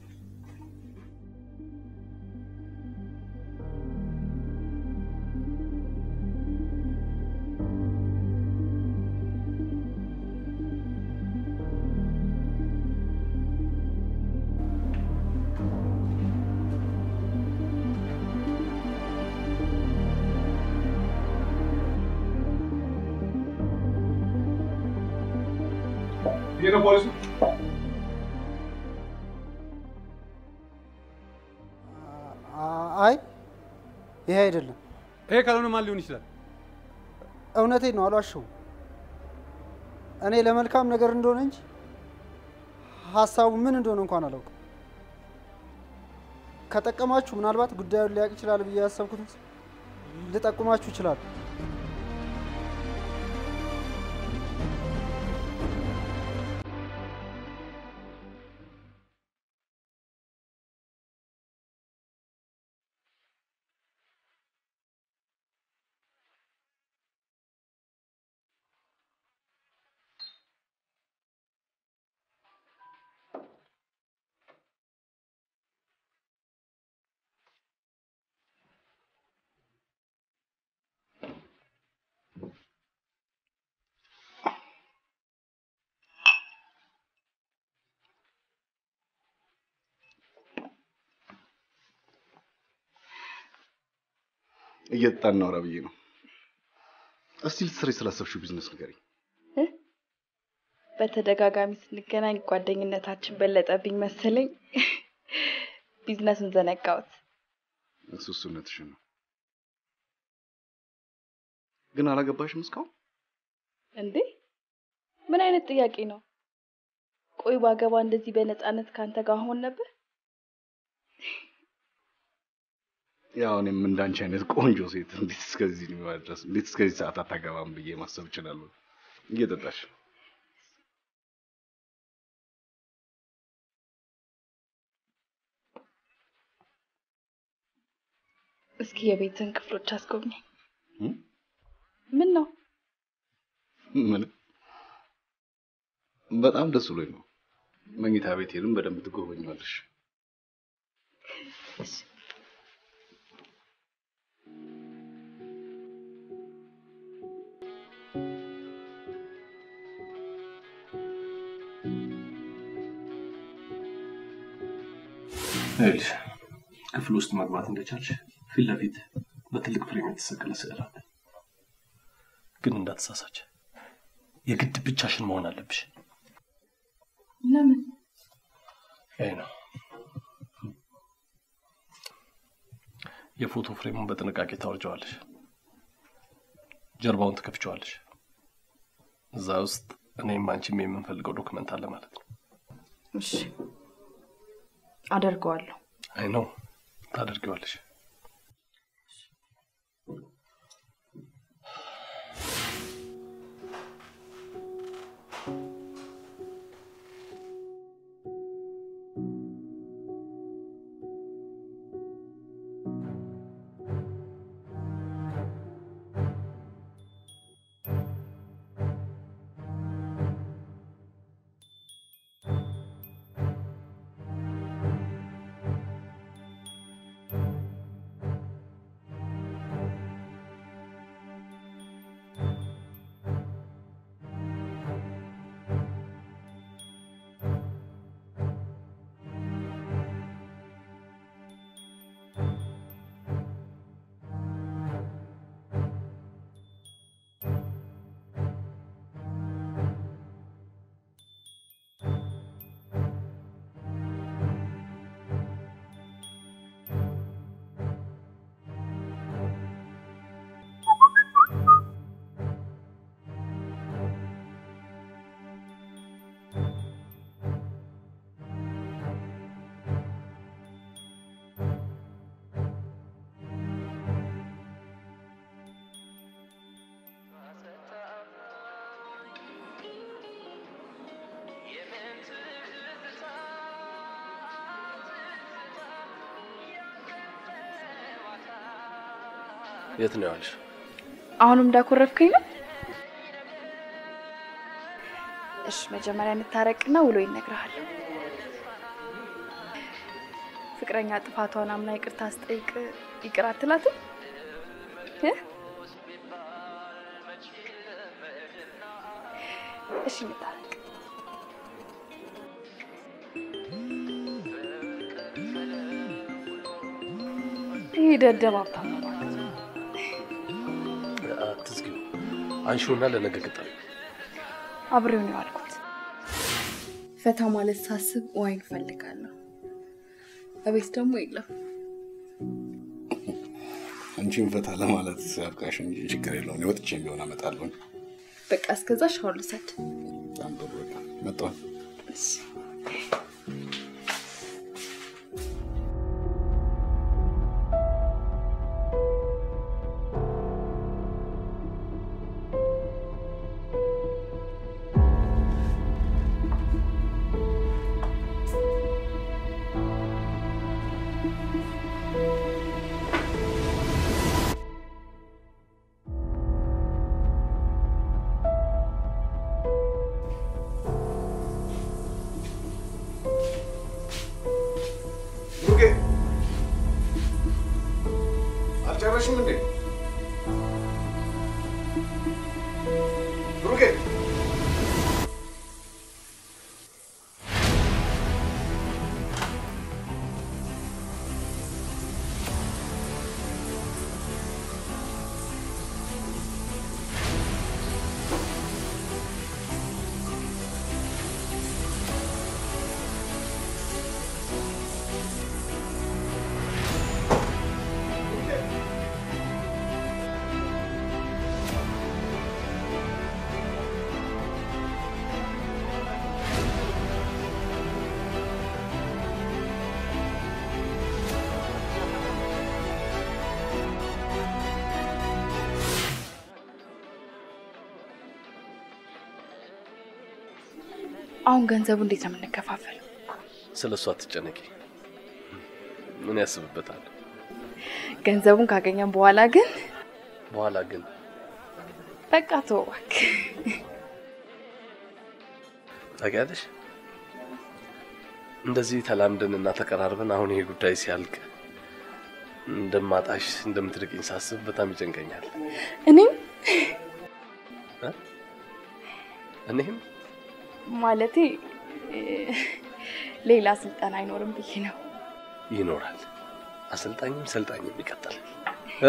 D: ይሄ ነው ፖሊሱ።
H: አይ ይሄ አይደለም።
D: ይሄ ካልሆነ ማን ሊሆን ይችላል?
H: እውነቴን ነው፣ አልዋሸሁም። እኔ ለመልካም ነገር እንደሆነ እንጂ ሀሳቡ ምን እንደሆነ እንኳን አላውቅም። ከጠቀማችሁ ምናልባት ጉዳዩን ሊያውቅ ይችላል ብዬ ያሰብኩትን ልጠቁማችሁ ይችላል።
K: እየጠጣን እናውራ ብዬ ነው። እስቲ ልትሰሪ ስላሰብሽው ቢዝነስ ንገሪኝ።
E: በተደጋጋሚ ስንገናኝ ጓደኝነታችን በለጠብኝ መሰለኝ። ቢዝነሱን ዘነጋሁት።
K: እሱ እሱነትሽን ነው። ግን አላገባሽም እስካሁን?
E: እንዴ ምን አይነት ጥያቄ ነው? ቆይ ባገባ እንደዚህ በነፃነት ካንተ ጋር ሆን ነበር?
K: ያው እኔም እንዳንቺ አይነት ቆንጆ ሴት እንዴት እስከዚህ እድሜዋ ድረስ እንዴት እስከዚህ ሰዓት አታገባም ብዬ ማሰብ እችላለሁ። እየጠጣሽ
E: እስኪ የቤትን ክፍሎች አስጎብኘኝ።
K: እም?
E: ምን ነው
K: ምን በጣም ደስ ብሎኝ ነው። መኝታ ቤቴንም በደንብ ትጎበኛለሽ።
C: ይኸውልሽ ክፍል ውስጥ መግባት እንደቻልሽ ፊት ለፊት በትልቅ ፍሬም የተሰቀለ ስዕል አለ። ግን እንዳትሳሳች፣ የግድ ብቻሽን መሆን አለብሽ።
E: ለምን?
C: ይሄ ነው የፎቶ ፍሬሙን በጥንቃቄ ታወርጀዋለሽ። ጀርባውን ትከፍቸዋለሽ። እዛ ውስጥ እኔም አንቺም የምንፈልገው ዶክመንት አለ ማለት ነው።
E: እሺ አደርገዋለሁ።
C: አይ ነው ታደርጊዋለሽ። የት ነው ያልሽ?
E: አሁንም እንዳኮረፍከኝ ነው?
I: እሺ መጀመሪያ እንታረቅና ውሎ ይነግርሃል። ፍቅረኛ ጥፋቷን አምና ይቅርታ ስጠይቅ ይቅር አትላትም? እ? እሺ እንታረቅ። ይሄ ደደብ ሀብታም ነው ማለት ነው።
C: አትዝጊው፣ አንሺውና ለነገ ቅጠሪ።
I: አብሬው ነው ያልኩት። ፈታ ማለት ሳስብ ዋይን እፈልጋለሁ። እቤት ደግሞ የለም።
K: አንቺን ፈታ ለማለት ያብቃሽ እንጂ ችግር የለውም። እኔ ወጥቼ ቢሆን አመጣለሁ።
I: በቃ እስከዛ ሻወር ልውሰድ።
K: በጣም ጥሩ። በቃ መጣሁ።
I: እሺ።
K: ብሩኬ አልጨረሽም እንዴ? ብሩኬ
I: አሁን ገንዘቡ እንዴት ነው የምንከፋፈለው?
C: ስለ እሱ አትጨነቂ። ምን ያስብበታል?
I: ገንዘቡን ካገኘን በኋላ ግን
C: በኋላ ግን
I: በቃ ተወው እባክህ።
C: ታውቂያለሽ፣ እንደዚህ ተላምደን እና ተቀራርበን አሁን ይሄ ጉዳይ ሲያልቅ እንደማጣሽ እንደምትርቅኝ ሳስብ በጣም ይጨንቀኛል።
I: እኔም
C: እ? እኔም
I: ማለቴ እ፣ ሌላ ስልጠና አይኖርም ብዬ ነው።
C: ይኖራል፣ አሰልጣኝም ሰልጣኝም ይቀጥላል። እ?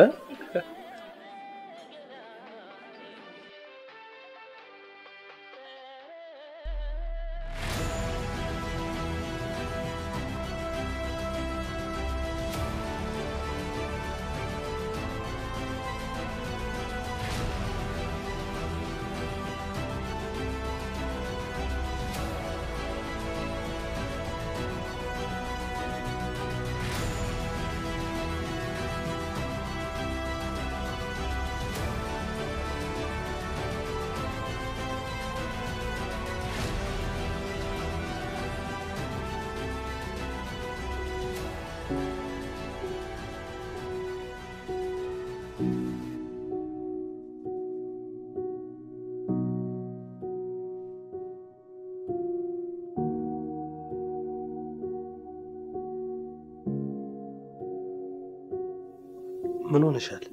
C: ምን ሆነሻል?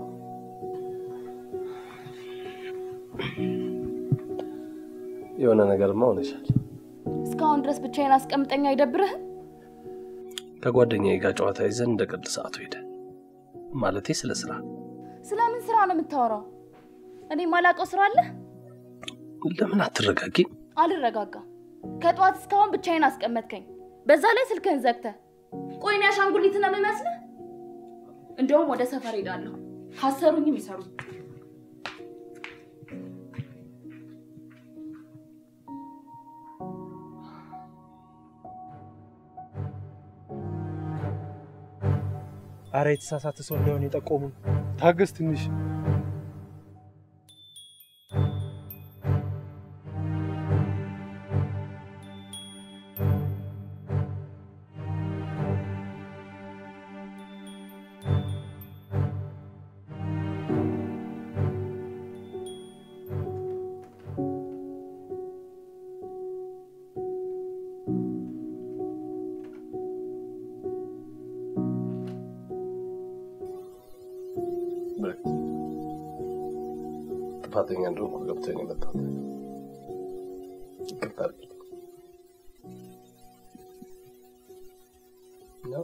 C: የሆነ ነገርማ ሆነሻል።
M: እስካሁን ድረስ ብቻዬን አስቀምጠኝ አይደብርህም?
C: ከጓደኛዬ ጋር ጨዋታ ይዘን እንደ ቀልድ ሰዓቱ ሄደ። ማለቴ ስለ ስራ።
M: ስለምን ስራ ነው የምታወራው? እኔ ማላውቀው ስራ አለ?
C: ለምን አትረጋጊ?
M: አልረጋጋም። ከጠዋት እስካሁን ብቻዬን አስቀመጥከኝ። በዛ ላይ ስልክህን ዘግተህ። ቆይ እኔ አሻንጉሊት ነው የምመስልህ? እንደውም ወደ ሰፈር ሄዳለሁ። ካሰሩኝም ይሰሩ።
O: አረ የተሳሳተ ሰው እንደሆነ የጠቆሙን። ታገስ ትንሽ።
C: ጥፋተኛ እንደሆንኩ ገብቶኝ ነው የመጣሁት። ይቅርታ አድርጊልኝ። ያው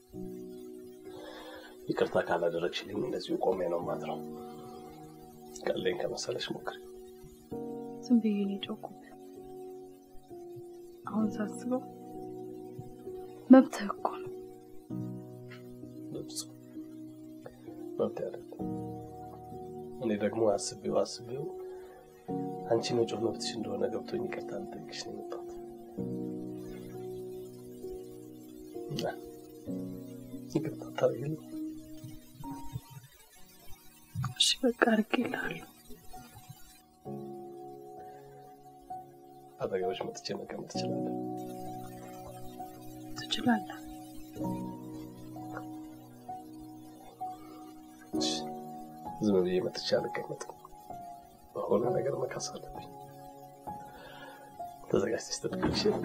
C: ይቅርታ ካላደረግሽልኝ እንደዚሁ ቆሜ ነው ማድረው። ቀለኝ ከመሰለሽ ሞክሪ።
E: ዝም ብዬ ነው የጮኩት። አሁን ሳስበው መብትህ እኮ ነው።
C: በፍጹም መብት አይደለም። እኔ ደግሞ አስቤው አስቤው አንቺ መጮህ መብትሽ እንደሆነ ገብቶኝ ይቅርታ ልጠይቅሽ ነው የመጣሁት። እና ይቅርታ ታደርጊልኝ?
E: እሺ በቃ አድርጌልሃለሁ።
C: አጠገብሽ መጥቼ መቀመጥ እችላለሁ?
E: ትችላለህ።
C: እሺ፣ ዝም ብዬ መጥቼ አልቀመጥም። በሆነ ነገር መካስ አለብኝ። ተዘጋጅተሽ ትጠብቂኝ። እሺ?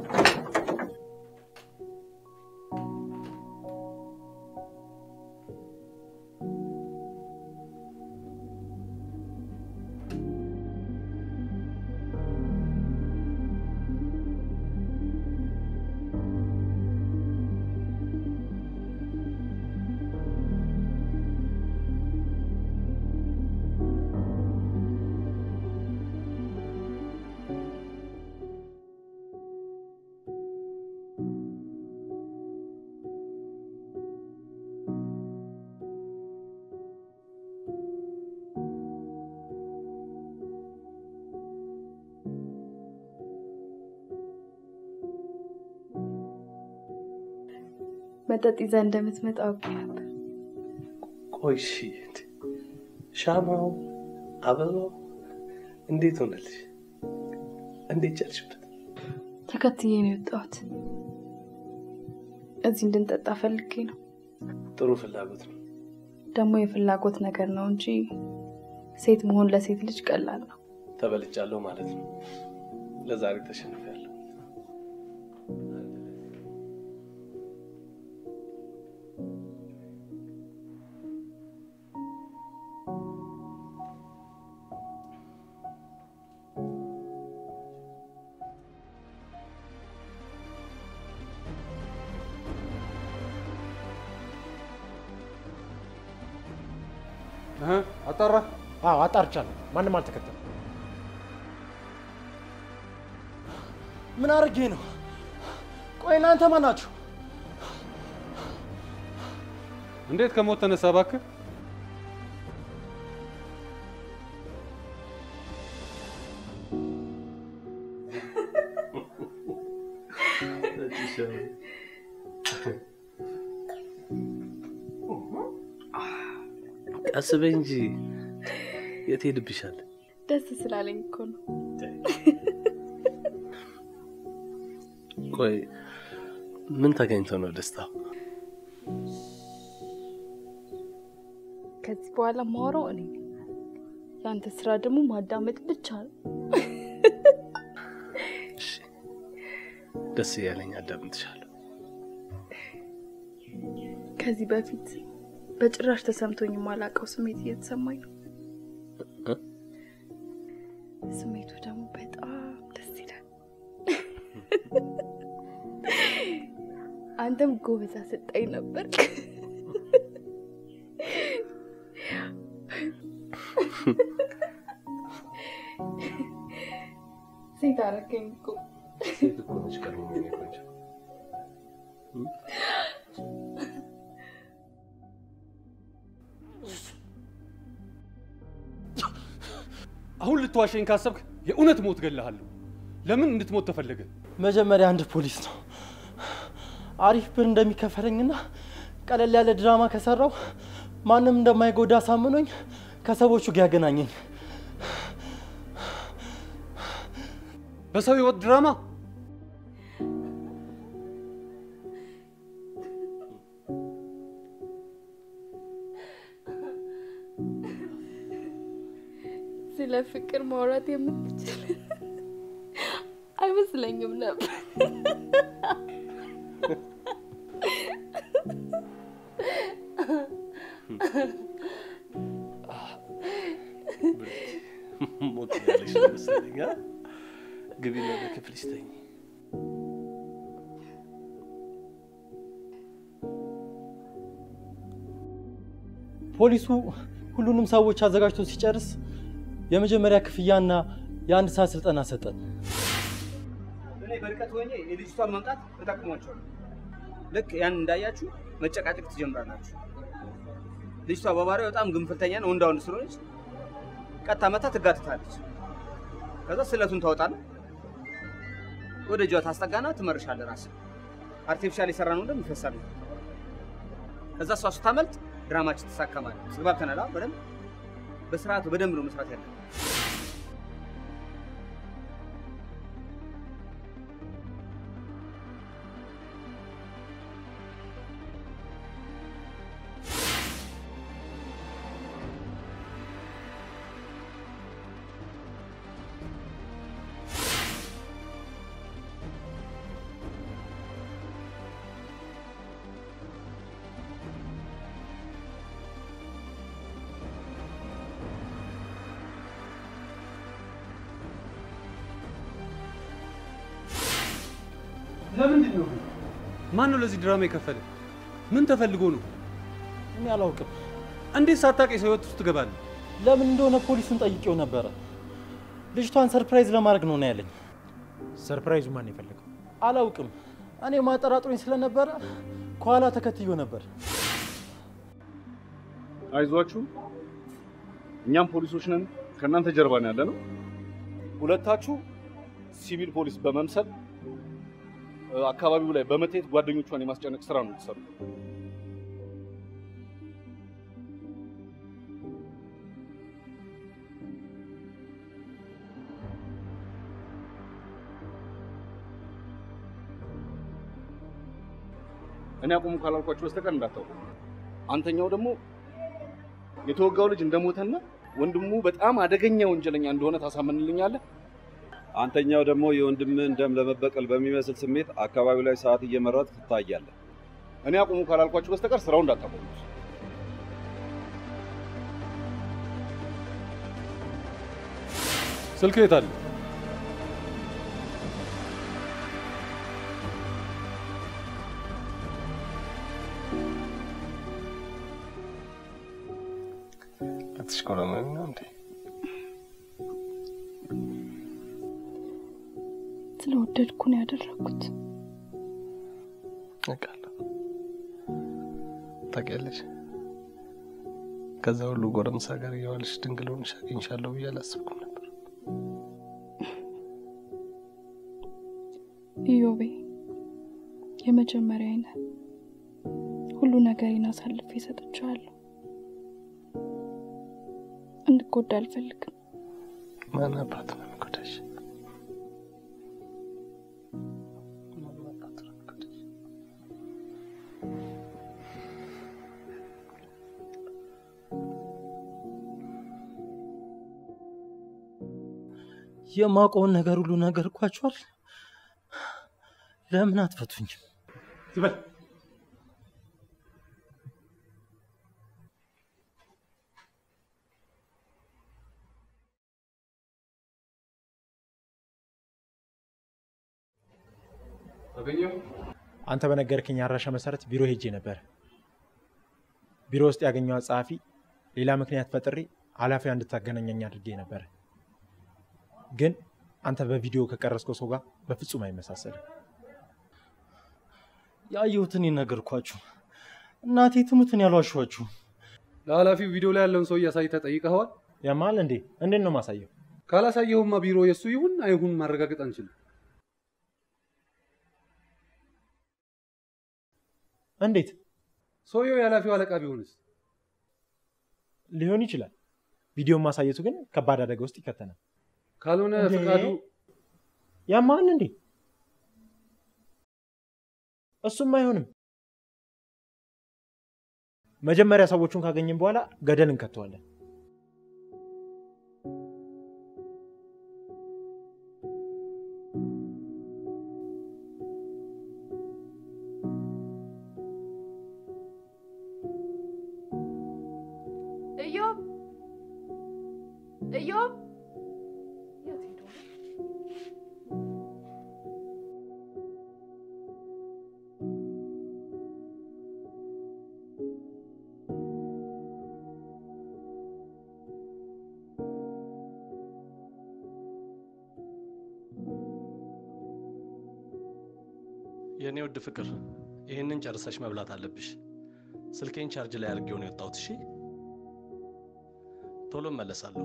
E: መጠጥ ይዘህ እንደምትመጣ አውቄ ነበር።
C: ቆይ እሺ፣ እንዴ፣ ሻማው አበባው እንዴት ሆነልሽ? እንዴት ቻልሽበት?
E: ተከትዬ ነው የወጣሁት። እዚህ እንድንጠጣ ፈልጌ ነው።
C: ጥሩ ፍላጎት ነው።
E: ደግሞ የፍላጎት ነገር ነው እንጂ ሴት መሆን ለሴት ልጅ ቀላል ነው።
C: ተበልጫለሁ ማለት ነው። ለዛሬ ተሸንፌያለሁ።
J: አጣራ? አዎ አጣርቻለሁ። ማንም አልተከተለም።
L: ምን አድርጌ ነው? ቆይ እናንተ ማን ናችሁ?
D: እንዴት ከሞት ተነሳ እባክህ?
C: ቀስ በይ እንጂ የት ሄድብሻል?
E: ደስ ስላለኝ እኮ ነው።
C: ቆይ ምን ተገኝቶ ነው ደስታው?
E: ከዚህ በኋላ ማወራው እኔ ነኝ። የአንተ ስራ ደግሞ ማዳመጥ ብቻ ነው።
C: ደስ እያለኝ አዳምጥሻለሁ።
E: ከዚህ በፊት በጭራሽ ተሰምቶኝ የማላውቀው ስሜት እየተሰማኝ ነው።
C: እ?
E: ስሜቱ ደግሞ በጣም ደስ ይላል። አንተም ጎበዛ ስጠኝ ነበር። ሴት አደረገኝ እኮ።
C: ሴት እኮ ነች ቀድሞ የኔ ቆንጆ።
D: አሁን ልትዋሸኝ ካሰብክ የእውነት ሞት ገለሃለሁ። ለምን እንድትሞት ተፈለገ?
L: መጀመሪያ አንድ ፖሊስ ነው አሪፍ ብር እንደሚከፈለኝና ቀለል ያለ ድራማ ከሰራው ማንም እንደማይጎዳ አሳምኖኝ ከሰዎቹ ጋር ያገናኘኝ።
D: በሰው ህይወት ድራማ
E: ስለ ፍቅር ማውራት የምትችል አይመስለኝም ነበር።
C: ሞት ያለሽ መሰለኝ። አ? ግቢና ወደ ክፍልሽ ተኝ።
P: ፖሊሱ ሁሉንም ሰዎች አዘጋጅቶ ሲጨርስ የመጀመሪያ ክፍያና የአንድ ሰዓት ስልጠና ሰጠን።
F: እኔ በርቀት ሆኜ የልጅቷን መምጣት እጠቅሟቸዋለሁ። ልክ ያን እንዳያችሁ መጨቃጨቅ ትጀምራላችሁ። ልጅቷ በባህሪዋ በጣም ግንፍልተኛ ነው፣ ወንዳ ወንድ ስለሆነች ቀጥታ መታ ትጋትታለች። ከዛ ስለቱን ታወጣለህ፣ ወደ እጇ ታስጠጋና ትመርሻለህ። ራስህ አርቲፊሻል የሰራ ነው ደም ይፈሳል። ከዛ እሷ ስታመልጥ ድራማችን ተሳከማል። ተግባብተናል? አዎ፣ በደንብ በስርዓቱ በደንብ ነው መስራት ያለ
D: ለምንድን ነው? ማን ነው ለዚህ ድራማ የከፈለ? ምን ተፈልጎ ነው?
P: እኔ አላውቅም።
D: እንዴት ሳታውቅ የሰው ህይወት ውስጥ ትገባለህ?
P: ለምን እንደሆነ ፖሊሱን ጠይቄው ነበረ። ልጅቷን ሰርፕራይዝ ለማድረግ ነው ነው ያለኝ።
J: ሰርፕራይዙ ማን የፈለገው?
P: አላውቅም። እኔ ማጠራጥሮኝ ስለነበረ ከኋላ ተከትዮ ነበር።
K: አይዟችሁ፣ እኛም ፖሊሶች ነን፣ ከእናንተ ጀርባ ነው ያለ ነው። ሁለታችሁ ሲቪል ፖሊስ በመምሰል እ፣ አካባቢው ላይ በመታየት ጓደኞቿን የማስጨነቅ ስራ ነው የተሰሩ። እኔ አቁሙ ካላልኳችሁ በስተቀር እንዳታውቁ። አንተኛው ደግሞ የተወጋው ልጅ እንደሞተና ወንድሙ በጣም አደገኛ ወንጀለኛ እንደሆነ ታሳምንልኛለህ?
Q: አንተኛው ደግሞ የወንድምህን ደም ለመበቀል በሚመስል ስሜት አካባቢው ላይ ሰዓት እየመረጥ ትታያለህ።
K: እኔ አቁሙ ካላልኳችሁ በስተቀር ስራው እንዳታቆሙት።
D: ስልክ የት አለ?
C: አትሽኮረመም ነው እንዴ?
I: ስለወደድኩ ነው ያደረኩት።
C: አውቃለሁ። ታውቂያለሽ፣ ከዛ ሁሉ ጎረምሳ ጋር እየዋልሽ ድንግል ሆነሽ አግኝሻለሁ ብዬ አላሰብኩም ነበር።
I: ኢዮቤ የመጀመሪያ አይነት ሁሉ ነገሬን አሳልፌ ሰጥቼዋለሁ። እንድጎዳ አልፈልግም።
C: ማን አባቱ ነው የሚጎዳሽ?
P: የማውቀውን ነገር ሁሉ ነገርኳችኋል። ለምን አትፈቱኝም?
D: ዝበል
J: አገኘው። አንተ በነገርከኝ አድራሻ መሰረት ቢሮ ሄጄ ነበር። ቢሮ ውስጥ ያገኘኋት ጸሐፊ ሌላ ምክንያት ፈጥሬ ኃላፊዋ እንድታገናኘኝ አድርጌ ነበር። ግን አንተ በቪዲዮ ከቀረስከው ሰው ጋር በፍጹም አይመሳሰልም።
P: ያየሁትን የነገርኳችሁ እናቴ ትሙትን ያልዋሸኋችሁ።
D: ለኃላፊው ቪዲዮ ላይ ያለውን ሰው እያሳይተህ ጠይቀኸዋል?
J: ያማል እንዴ? እንዴት ነው ማሳየው?
D: ካላሳየሁማ ቢሮ የእሱ ይሁን አይሁን ማረጋገጥ አንችልም።
J: እንዴት?
D: ሰውየው የኃላፊው አለቃ ቢሆንስ?
J: ሊሆን ይችላል። ቪዲዮን ማሳየቱ ግን ከባድ አደጋ ውስጥ ይከተናል።
D: ካልሆነ
J: እንዴ?
D: ፈቃዱ
J: ያማል እንዴ? እሱም አይሆንም። መጀመሪያ ሰዎቹን ካገኘን በኋላ ገደል እንከተዋለን።
E: እዮብ እዮብ
C: የእኔ ውድ ፍቅር ይህንን ጨርሰሽ መብላት አለብሽ። ስልኬን ቻርጅ ላይ አድርጌው ነው የወጣሁት። እሺ፣ ቶሎ እመለሳለሁ።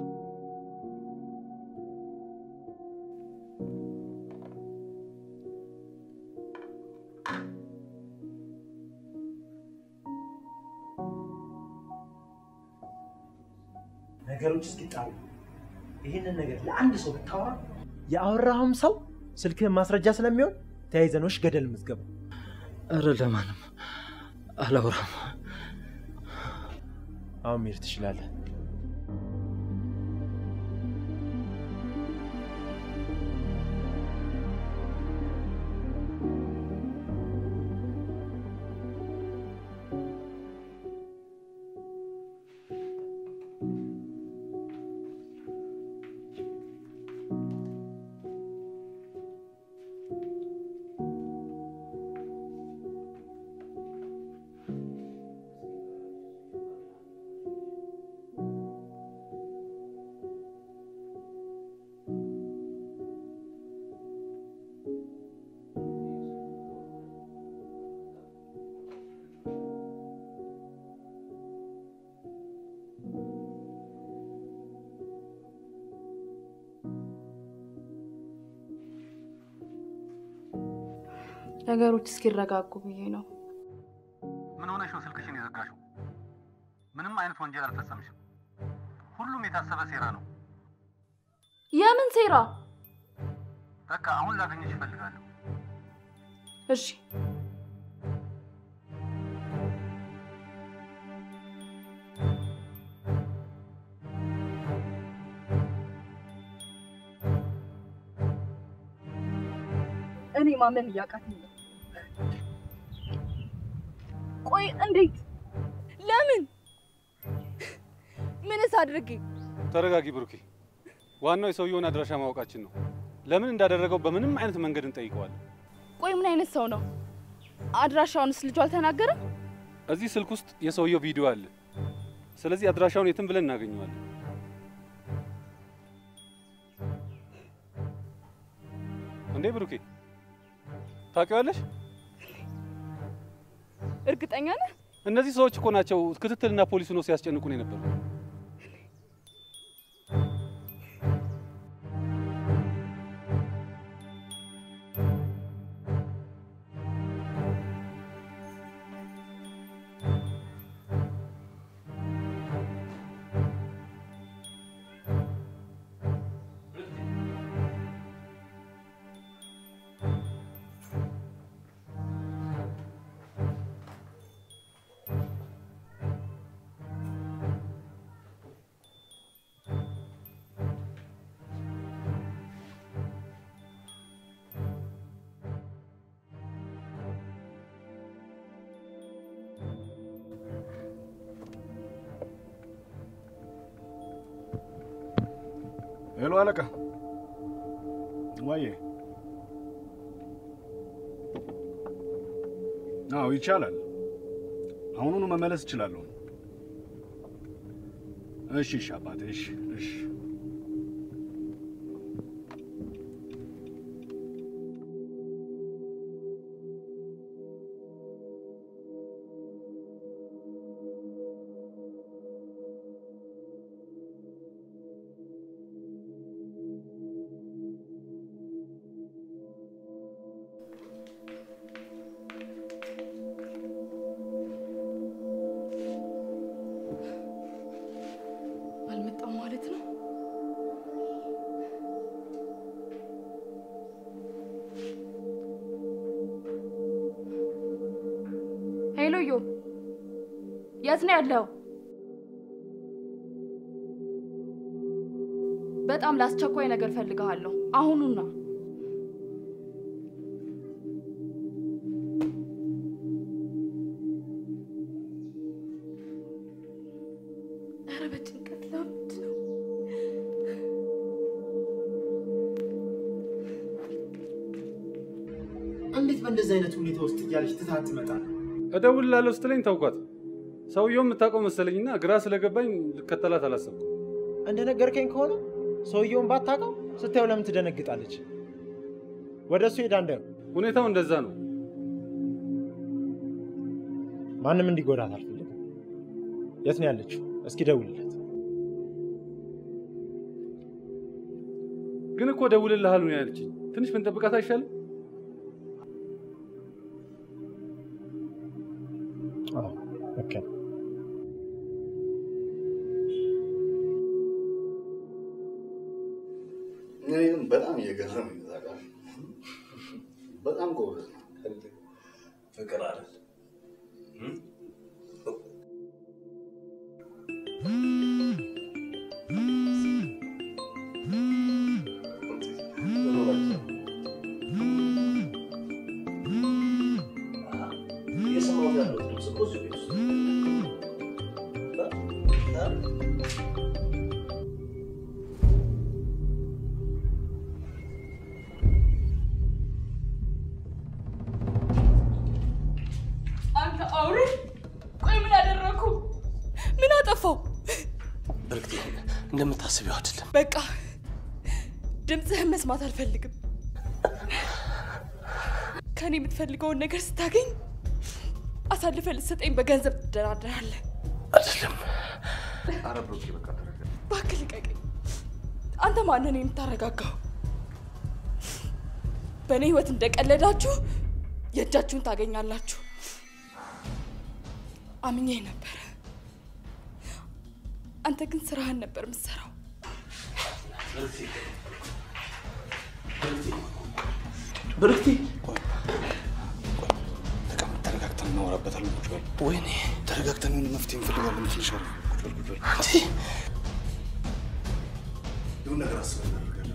J: ነገሮች እስኪጣሩ ይህንን ነገር ለአንድ ሰው ብታወራ የአወራውም ሰው ስልክህን ማስረጃ ስለሚሆን ተያይዘኖች ገደል ምዝገባ።
P: እረ ለማንም አላወራም።
J: አሁን መሄድ ትችላለህ።
E: ነገሮች እስኪረጋጉ ብዬ ነው።
R: ምን ሆነሽ ነው ስልክሽን የዘጋሽው? ምንም አይነት ወንጀል አልፈጸምሽም። ሁሉም የታሰበ ሴራ ነው።
E: የምን ሴራ?
R: በቃ አሁን ላገኘሽ እፈልጋለሁ።
E: እሺ
I: እኔ ማመን እያቃተኝ ነው። ቆይ እንዴት? ለምን? ምንስ አድርጌ?
D: ተረጋጊ ብሩኬ። ዋናው የሰውየውን አድራሻ ማወቃችን ነው። ለምን እንዳደረገው በምንም አይነት መንገድ እንጠይቀዋለን።
E: ቆይ ምን አይነት ሰው ነው? አድራሻውንስ ልጁ አልተናገረም?
D: እዚህ ስልክ ውስጥ የሰውየው ቪዲዮ አለ። ስለዚህ አድራሻውን የትም ብለን እናገኘዋለን። እንዴ ብሩኬ ታውቂዋለሽ?
E: እርግጠኛ ነህ?
D: እነዚህ ሰዎች እኮ ናቸው ክትትልና ፖሊስ ነው ሲያስጨንቁን የነበሩ።
K: ሄሎ አለቃ። ዋዬ። አዎ ይቻላል። አሁኑኑ መመለስ እችላለሁ። እሺ፣ እሺ አባቴ። እሺ፣ እሺ።
E: አልመጣም ማለት ነው። ሄሎ ዮ፣ የት ነው ያለው? በጣም ለአስቸኳይ ነገር ፈልግሃለሁ። አሁኑና ኧረ በጭንቀት ላብድ ነው።
J: እንዴት በእንደዚህ አይነት ሁኔታ ውስጥ እያለች ትታት ትመጣለህ?
D: እደውልልሃለሁ ስትለኝ ታውቋት። ሰውየው የምታውቀው መሰለኝና ግራ ስለገባኝ ልከተላት አላሰብኩም።
J: እንደነገርከኝ ከሆነ ሰውየውን ባታውቀው ስታየው ለምን ትደነግጣለች? ወደ እሱ ሄዳ እንዳየው
D: ሁኔታው እንደዛ ነው።
J: ማንም እንዲጎዳት አልፈልግም። የት ነው ያለችው? እስኪ ደውልለት።
D: ግን እኮ ደውልልሃል ነው ያለችኝ። ትንሽ ብንጠብቃት አይሻልም?
J: ኦኬ
S: እኔ ግን በጣም እየገረመኝ ነው ታውቃለህ። በጣም ጎበዝ ነው።
C: ፍቅር አይደል? እየሰማሁት ያለው ድምፅ እኮ እዚሁ ቤት ውስጥ
E: አንተ አውሬ! ቆይ ምን አደረኩ? ምን አጠፋው?
C: ብርክቴ እንደምታስቢው አይደለም።
E: በቃ ድምፅህን መስማት አልፈልግም። ከኔ የምትፈልገውን ነገር ስታገኝ አሳልፈ ልትሰጠኝ በገንዘብ ትደራደራለህ።
C: አይደለም።
K: ኧረ ብሩኬ በቃ ተረጋጋ።
E: እባክህ ልቀቀኝ። አንተ ማንን የምታረጋጋው? በእኔ ህይወት እንደቀለዳችሁ የእጃችሁን ታገኛላችሁ። አምኜ ነበረ። አንተ ግን ስራህን ነበር የምትሰራው።
C: ብርክቴ
S: ተረጋግተን እናወራበታለን። ቁጭ በል።
C: ወይኔ
S: ተረጋግተን የሆነ መፍትሄ እንፈልጋለን። ትንሽ አረ ቁጭ በል ቁጭ በል። የሆነ ነገር አስበን እናደርጋለን።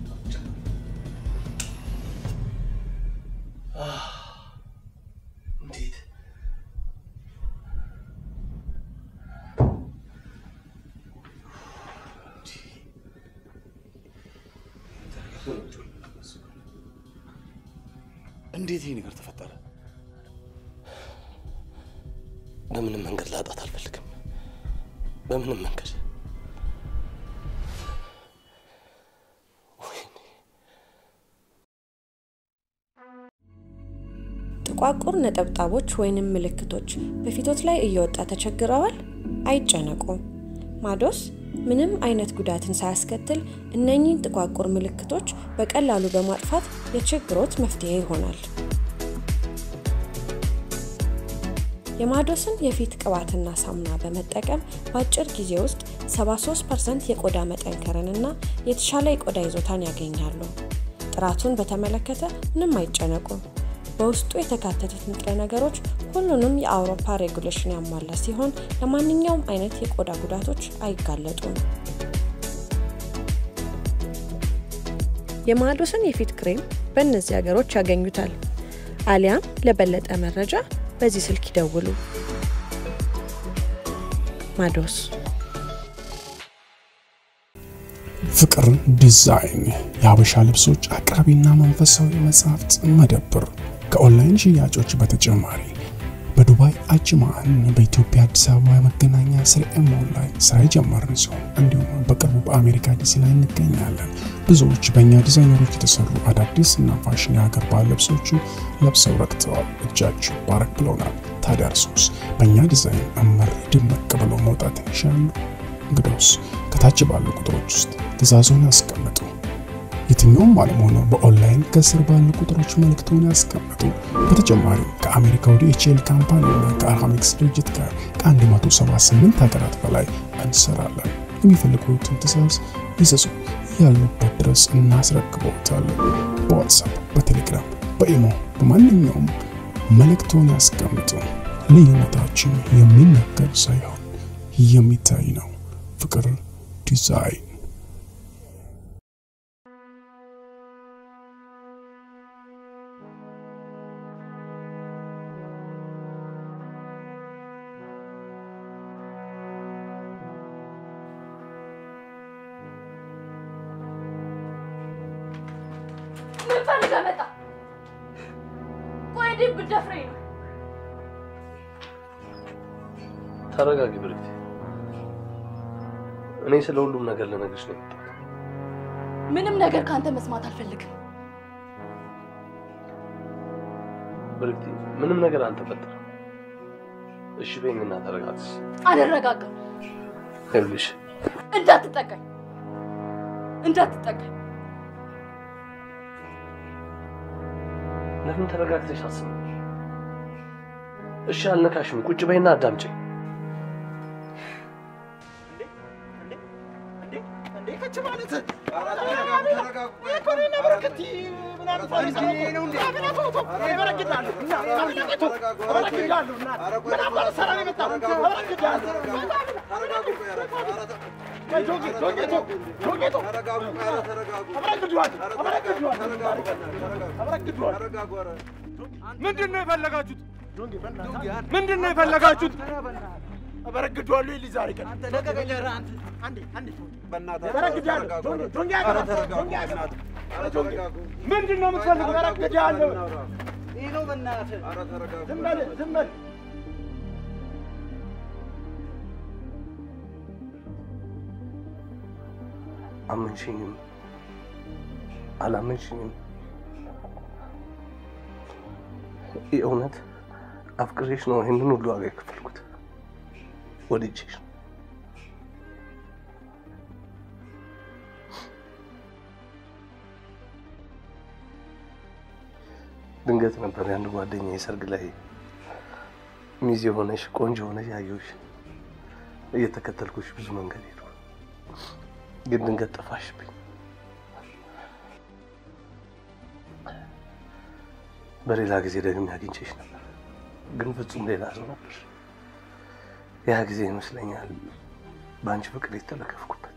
C: እንዴት
S: እንዴት ይሄ ነገር ተፈጠረ?
C: በምንም መንገድ ላጣት አልፈልግም። በምንም መንገድ
A: ጥቋቁር ነጠብጣቦች ወይንም ምልክቶች በፊቶት ላይ እየወጣ ተቸግረዋል? አይጨነቁ። ማዶስ ምንም አይነት ጉዳትን ሳያስከትል እነኚህን ጥቋቁር ምልክቶች በቀላሉ በማጥፋት የችግሮት መፍትሄ ይሆናል። የማዶስን የፊት ቅባትና ሳሙና በመጠቀም በአጭር ጊዜ ውስጥ 73% የቆዳ መጠንከርንና የተሻለ የቆዳ ይዞታን ያገኛሉ። ጥራቱን በተመለከተ ምንም አይጨነቁ። በውስጡ የተካተቱት ንጥረ ነገሮች ሁሉንም የአውሮፓ ሬጉሌሽን ያሟላ ሲሆን ለማንኛውም አይነት የቆዳ ጉዳቶች አይጋለጡም። የማዶስን የፊት ክሬም በእነዚህ ሀገሮች ያገኙታል። አሊያም ለበለጠ መረጃ በዚህ ስልክ ይደውሉ። ማዶስ
B: ፍቅር ዲዛይን የሀበሻ ልብሶች አቅራቢና መንፈሳዊ መጽሐፍት መደብር ከኦንላይን ሽያጮች በተጨማሪ በዱባይ አጅማን በኢትዮጵያ አዲስ አበባ መገናኛ ስርኤ ሞል ላይ ስራ የጀመርን ሲሆን እንዲሁም በቅርቡ በአሜሪካ ዲሲ ላይ እንገኛለን። ብዙዎች በእኛ ዲዛይነሮች የተሰሩ አዳዲስ እና ፋሽን የሀገር ባህል ልብሶችን ለብሰው ረክተዋል። እጃችሁ ባረክ ብለውናል። ታዲያ እርሶስ በእኛ ዲዛይን እመር ድምቅ ብለው መውጣት ይሻሉ? እንግዲያውስ ከታች ባሉ ቁጥሮች ውስጥ ትእዛዞን ያስቀምጡ። የትኛውም ዓለም ሆነው በኦንላይን ከስር ባሉ ቁጥሮች መልእክቶን ያስቀምጡ። በተጨማሪም ከአሜሪካ ወደ ኤችኤል ካምፓኒና ከአርሃሚክስ ድርጅት ጋር ከ178 ሀገራት በላይ እንሰራለን። የሚፈልጉትን ትእዛዝ ይዘዙ፣ ያሉበት ድረስ እናስረክበዎታለን። በዋትሳፕ፣ በቴሌግራም፣ በኢሞ በማንኛውም መልእክቶን ያስቀምጡ። ልዩነታችን የሚነገር ሳይሆን የሚታይ ነው። ፍቅር ዲዛይን
M: ምን ፈልገህ መጣ? ቆይ እንዴት ብትደፍረኝ ነው?
C: ተረጋጊ ብርክቴ። እኔ ስለ ሁሉም ነገር ልነግርሽ ነው የመጣሁት።
M: ምንም ነገር ካንተ መስማት አልፈልግም።
C: ብርክቴ፣ ምንም ነገር አልተፈጠረም። እሺ በይኝና ተረጋግስ።
M: አልረጋጋም።
C: ይኸውልሽ
M: እንዳትጠቀኝ እንዳትጠቀኝ።
C: ለምን ተረጋግተሽ አስብ? እሺ አልነካሽም። ቁጭ በይና አዳምጪኝ።
L: ከች ማለት
T: ምንድን ነው የፈለጋችሁት? ምንድን ነው የፈለጋችሁት?
L: አበረግዷለሁ ይል ዛሬ ቀን ለቀቀኝ። ኧረ አንተ አንዴ አንዴ አበረግዳለሁ። ጆንጌ ጆንጌ አገባለሁ። ጆንጌ አገባለሁ። ኧረ ጆንጌ
T: ምንድን ነው የምትፈልጉት?
L: አበረግዳለሁ። ይህ ነው በእናትህ። ዝም በል ዝም በል።
C: አመንሽኝም አላመንሽኝም የእውነት አፍቅሬሽ ነው ይህንን ሁሉ ዋጋ የከፈልኩት። ወድጄሽ ነው። ድንገት ነበር የአንድ ጓደኛ የሰርግ ላይ ሚዜ ሆነሽ ቆንጆ ሆነሽ ያየሁሽ። እየተከተልኩሽ ብዙ መንገድ ሄድኩ፣ ግን ድንገት ጠፋሽብኝ። በሌላ ጊዜ ደግሜ አግኝቼሽ ነበር፣ ግን ፍጹም ሌላ ሰው ነበር። ያ ጊዜ ይመስለኛል በአንቺ ፍቅር የተለከፍኩበት።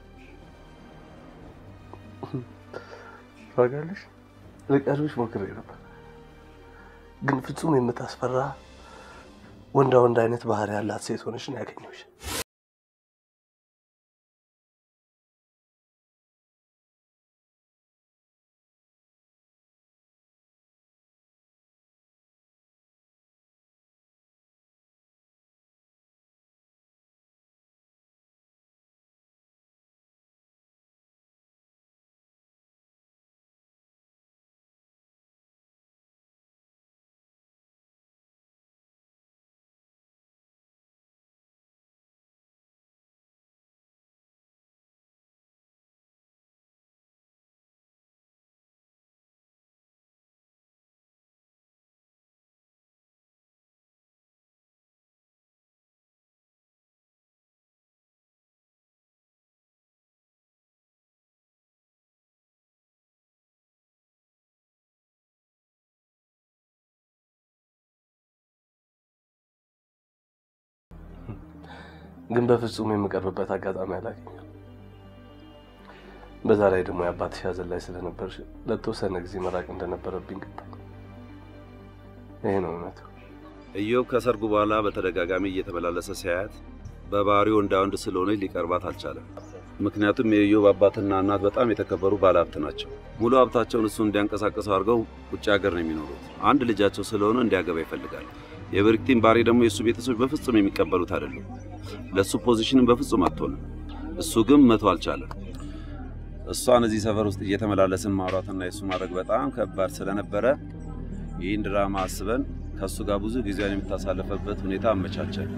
C: ታውቂያለሽ፣ ልቀርብሽ ሞክሬ ነበር፣ ግን ፍጹም የምታስፈራ ወንዳ ወንድ አይነት ባህሪ ያላት ሴት ሆነሽ ነው ያገኘሁሽ። ግን በፍጹም የምቀርብበት አጋጣሚ አላገኘም። በዛ ላይ ደግሞ የአባትሽ ሐዘን ላይ ስለነበርሽ ለተወሰነ ጊዜ መራቅ እንደነበረብኝ ገባኝ። ይሄ ነው እውነቱ።
Q: ኢዮብ ከሰርጉ በኋላ በተደጋጋሚ እየተመላለሰ ሲያያት በባህሪው ወንዳ ወንድ ስለሆነች ሊቀርባት አልቻለም። ምክንያቱም የኢዮብ አባትና እናት በጣም የተከበሩ ባለሀብት ናቸው። ሙሉ ሀብታቸውን እሱ እንዲያንቀሳቀሰው አድርገው ውጭ ሀገር ነው የሚኖሩት። አንድ ልጃቸው ስለሆነ እንዲያገባ ይፈልጋል። የብሪክቲን ባህሪ ደግሞ የእሱ ቤተሰቦች በፍጹም የሚቀበሉት አይደሉም። ለእሱ ፖዚሽንም በፍጹም አትሆንም። እሱ ግን መቶ አልቻለም። እሷን እዚህ ሰፈር ውስጥ እየተመላለስን ማውራትና የእሱ ማድረግ በጣም ከባድ ስለነበረ ይህን ድራማ አስበን ከእሱ ጋር ብዙ ጊዜያን የምታሳልፈበት ሁኔታ አመቻቸን።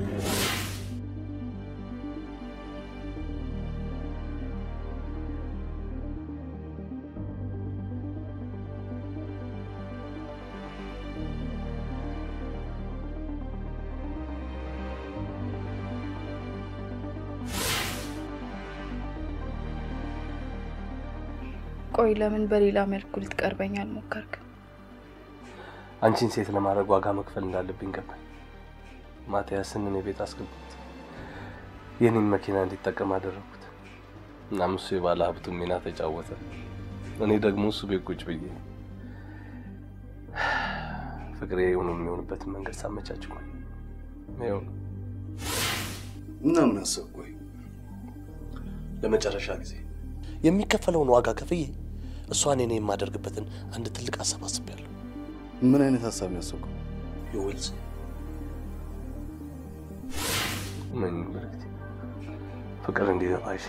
E: ቆይ ለምን በሌላ መልኩ ልትቀርበኝ አልሞከርክም?
C: አንቺን ሴት ለማድረግ ዋጋ መክፈል እንዳለብኝ ገባኝ። ማቲያስን እኔ ቤት አስገቡት። የኔን መኪና እንዲጠቀም አደረጉት። እናም እሱ የባለ ሀብቱን ሚና ተጫወተ። እኔ ደግሞ እሱ ቤት ቁጭ ብዬ ፍቅሬ የሆኑ የሚሆንበትን መንገድ ሳመቻች ቆይ ይኸው ነው።
S: እና ምን አሰብክ? ቆይ
C: ለመጨረሻ ጊዜ የሚከፈለውን ዋጋ ከፍዬ እሷን እኔ የማደርግበትን አንድ ትልቅ ሀሳብ አስቤያለሁ።
S: ምን አይነት ሀሳብ ነው ያሰብከው?
C: የውልስ ምን ምልክት ፍቅር እንዲገባሽ፣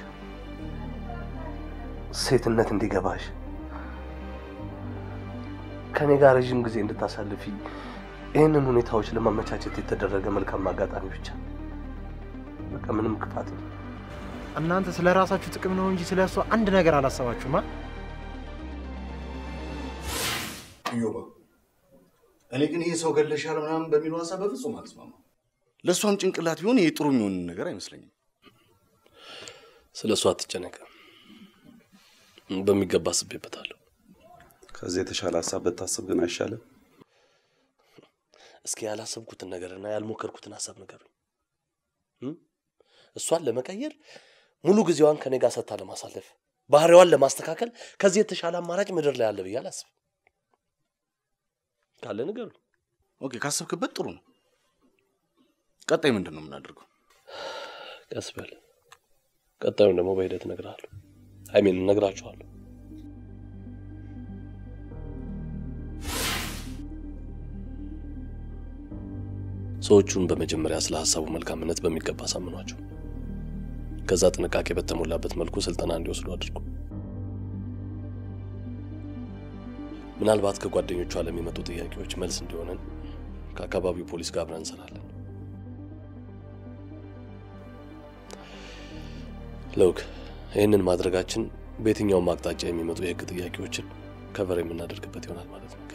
C: ሴትነት እንዲገባሽ፣ ከኔ ጋር ረዥም ጊዜ እንድታሳልፊ ይህንን ሁኔታዎች ለማመቻቸት የተደረገ መልካም አጋጣሚ ብቻ። በቃ ምንም ክፋት የለም።
J: እናንተ ስለ ራሳችሁ ጥቅም ነው እንጂ ስለ እሷ አንድ ነገር አላሰባችሁማ።
S: እዮባ፣ እኔ ግን ይሄ ሰው ገለሻል ምናምን በሚለው ሀሳብ በፍጹም አልስማማም። ለእሷም ጭንቅላት ቢሆን ይሄ ጥሩ የሚሆን ነገር አይመስለኝም።
C: ስለ እሱ አትጨነቅ። በሚገባ አስቤበታለሁ።
Q: ከዚህ የተሻለ ሀሳብ ብታስብ ግን አይሻልም?
C: እስኪ ያላሰብኩትን ነገርና ያልሞከርኩትን ሀሳብ ንገሩኝ። እም? እሷን ለመቀየር ሙሉ ጊዜዋን ከኔ ጋር ሰጥታ ለማሳለፍ ባህሪዋን ለማስተካከል ከዚህ የተሻለ አማራጭ ምድር ላይ አለ ብዬ አላስብም። ካለ ንገሩኝ።
S: ኦኬ፣ ካሰብክበት ጥሩ ነው። ቀጣይ ምንድን ነው የምናደርገው?
C: ቀስ በል። ቀጣዩን ደግሞ በሂደት እነግርሃለሁ። አይሜን እነግራችኋለሁ። ሰዎቹን በመጀመሪያ ስለ ሀሳቡ መልካምነት በሚገባ አሳምኗቸው። ከዛ ጥንቃቄ በተሞላበት መልኩ ስልጠና እንዲወስዱ አድርጉ። ምናልባት ከጓደኞቿ ለሚመጡ ጥያቄዎች መልስ እንዲሆነን ከአካባቢው ፖሊስ ጋር አብረን እንሰራለን። ለውክ ይህንን ማድረጋችን በየትኛውም አቅጣጫ የሚመጡ የህግ ጥያቄዎችን ከቨር የምናደርግበት ይሆናል ማለት ነው። ኦኬ?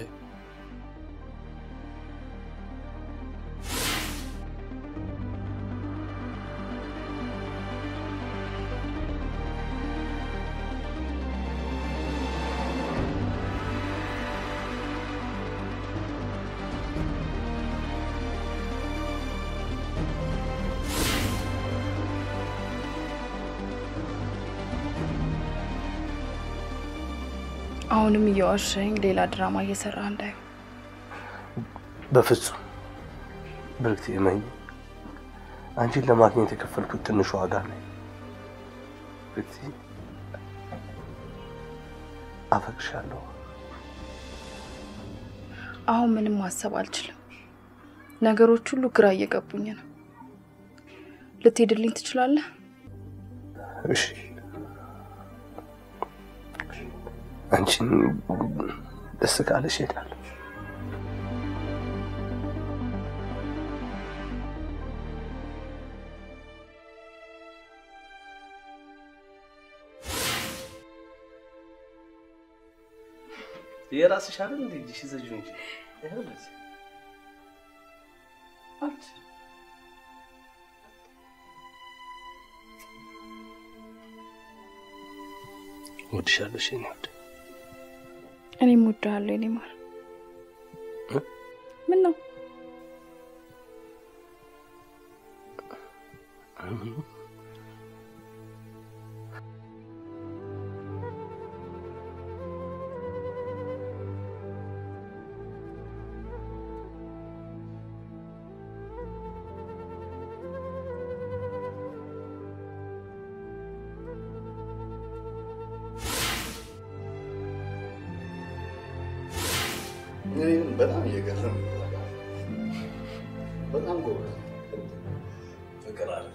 E: አሁንም እየዋሸኝ ሌላ ድራማ እየሰራ እንዳይሆን።
C: በፍጹም ብርክት እመኝ፣ አንቺን ለማግኘት የከፈልኩት ትንሽ ዋጋ ነው። ብርክቲ፣ አፈቅሻለሁ።
E: አሁን ምንም ማሰብ አልችልም። ነገሮች ሁሉ ግራ እየገቡኝ ነው። ልትሄድልኝ ትችላለህ?
C: እሺ፣ አንቺን ደስ ካለሽ እሄዳለሁ። የራስሽ አይደል እንዴ? እጅሽ ይዘሽው እንጂ ይኸው ለዚህ እወድሻለሁ የኔ ውድ።
E: እኔም እወድሃለሁ የኔ ማር። ምን ነው
S: እኔ ግን በጣም እየገረመኝ ነው። በጣም ጎበዝ ፍቅር አለ።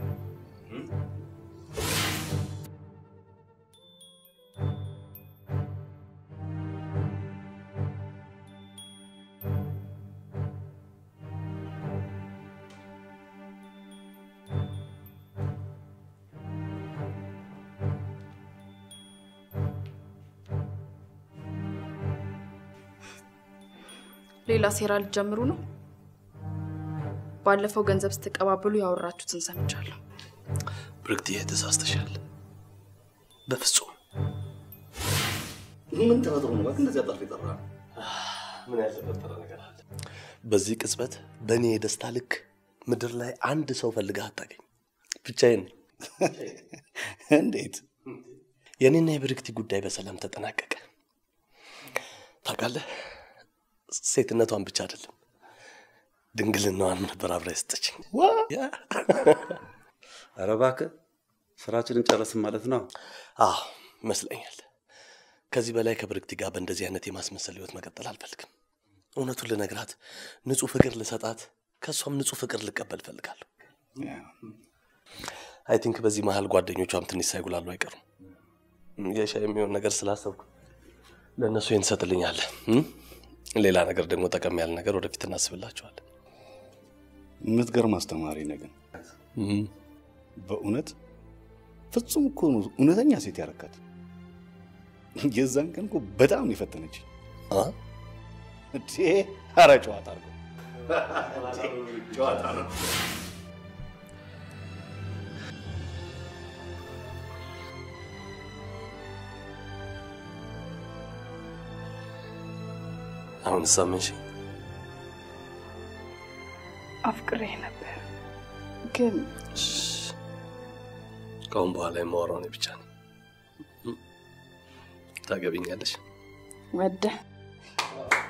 E: ሌላ ሴራ ልትጀምሩ ነው? ባለፈው ገንዘብ ስትቀባበሉ ያወራችሁትን ሰምቻለሁ።
C: ብርክትዬ ተሳስተሻል። በፍጹም
S: ምን ተፈጥሮ ነው እባክህ እንደዚህ አጣፍ የጠራ
C: ምን ያልተፈጠረ ነገር አለ? በዚህ ቅጽበት በእኔ የደስታ ልክ ምድር ላይ አንድ ሰው ፈልገህ አታገኝ። ብቻዬን ነኝ።
S: እንዴት?
C: የእኔና የብርክቲ ጉዳይ በሰላም ተጠናቀቀ። ታውቃለህ፣ ሴትነቷን ብቻ አይደለም ድንግልናዋን ነበር አብራ የሰጠችኝ።
Q: ኧረ እባክህ ስራችንን ጨረስን ማለት ነው።
C: አዎ ይመስለኛል። ከዚህ በላይ ከብርክቲ ጋር በእንደዚህ አይነት የማስመሰል ህይወት መቀጠል አልፈልግም። እውነቱን ልነግራት፣ ንጹህ ፍቅር ልሰጣት፣ ከእሷም ንጹህ ፍቅር ልቀበል እፈልጋለሁ። አይ ቲንክ በዚህ መሀል ጓደኞቿም ትንሽ ሳይጉላሉ አይቀሩም። የሻይ የሚሆን ነገር ስላሰብኩ ለእነሱ ይህን ትሰጥልኛለህ። እም? ሌላ ነገር ደግሞ ጠቀም ያለ ነገር ወደፊት እናስብላችኋለን።
S: የምትገርም አስተማሪ ነገር በእውነት ፍጹም እኮ ነው እውነተኛ ሴት ያረካት። የዛን ቀን እኮ በጣም ነው የፈተነች። እንዴ! ኧረ ጨዋታ አድርገው ጨዋታ ነው።
C: አሁን ሳምንሽ
E: አፍቅሬ ነበር ግን
C: ከአሁን በኋላ የማወራው እኔ ብቻ ነው። ታገቢኛለሽ?
E: ወደ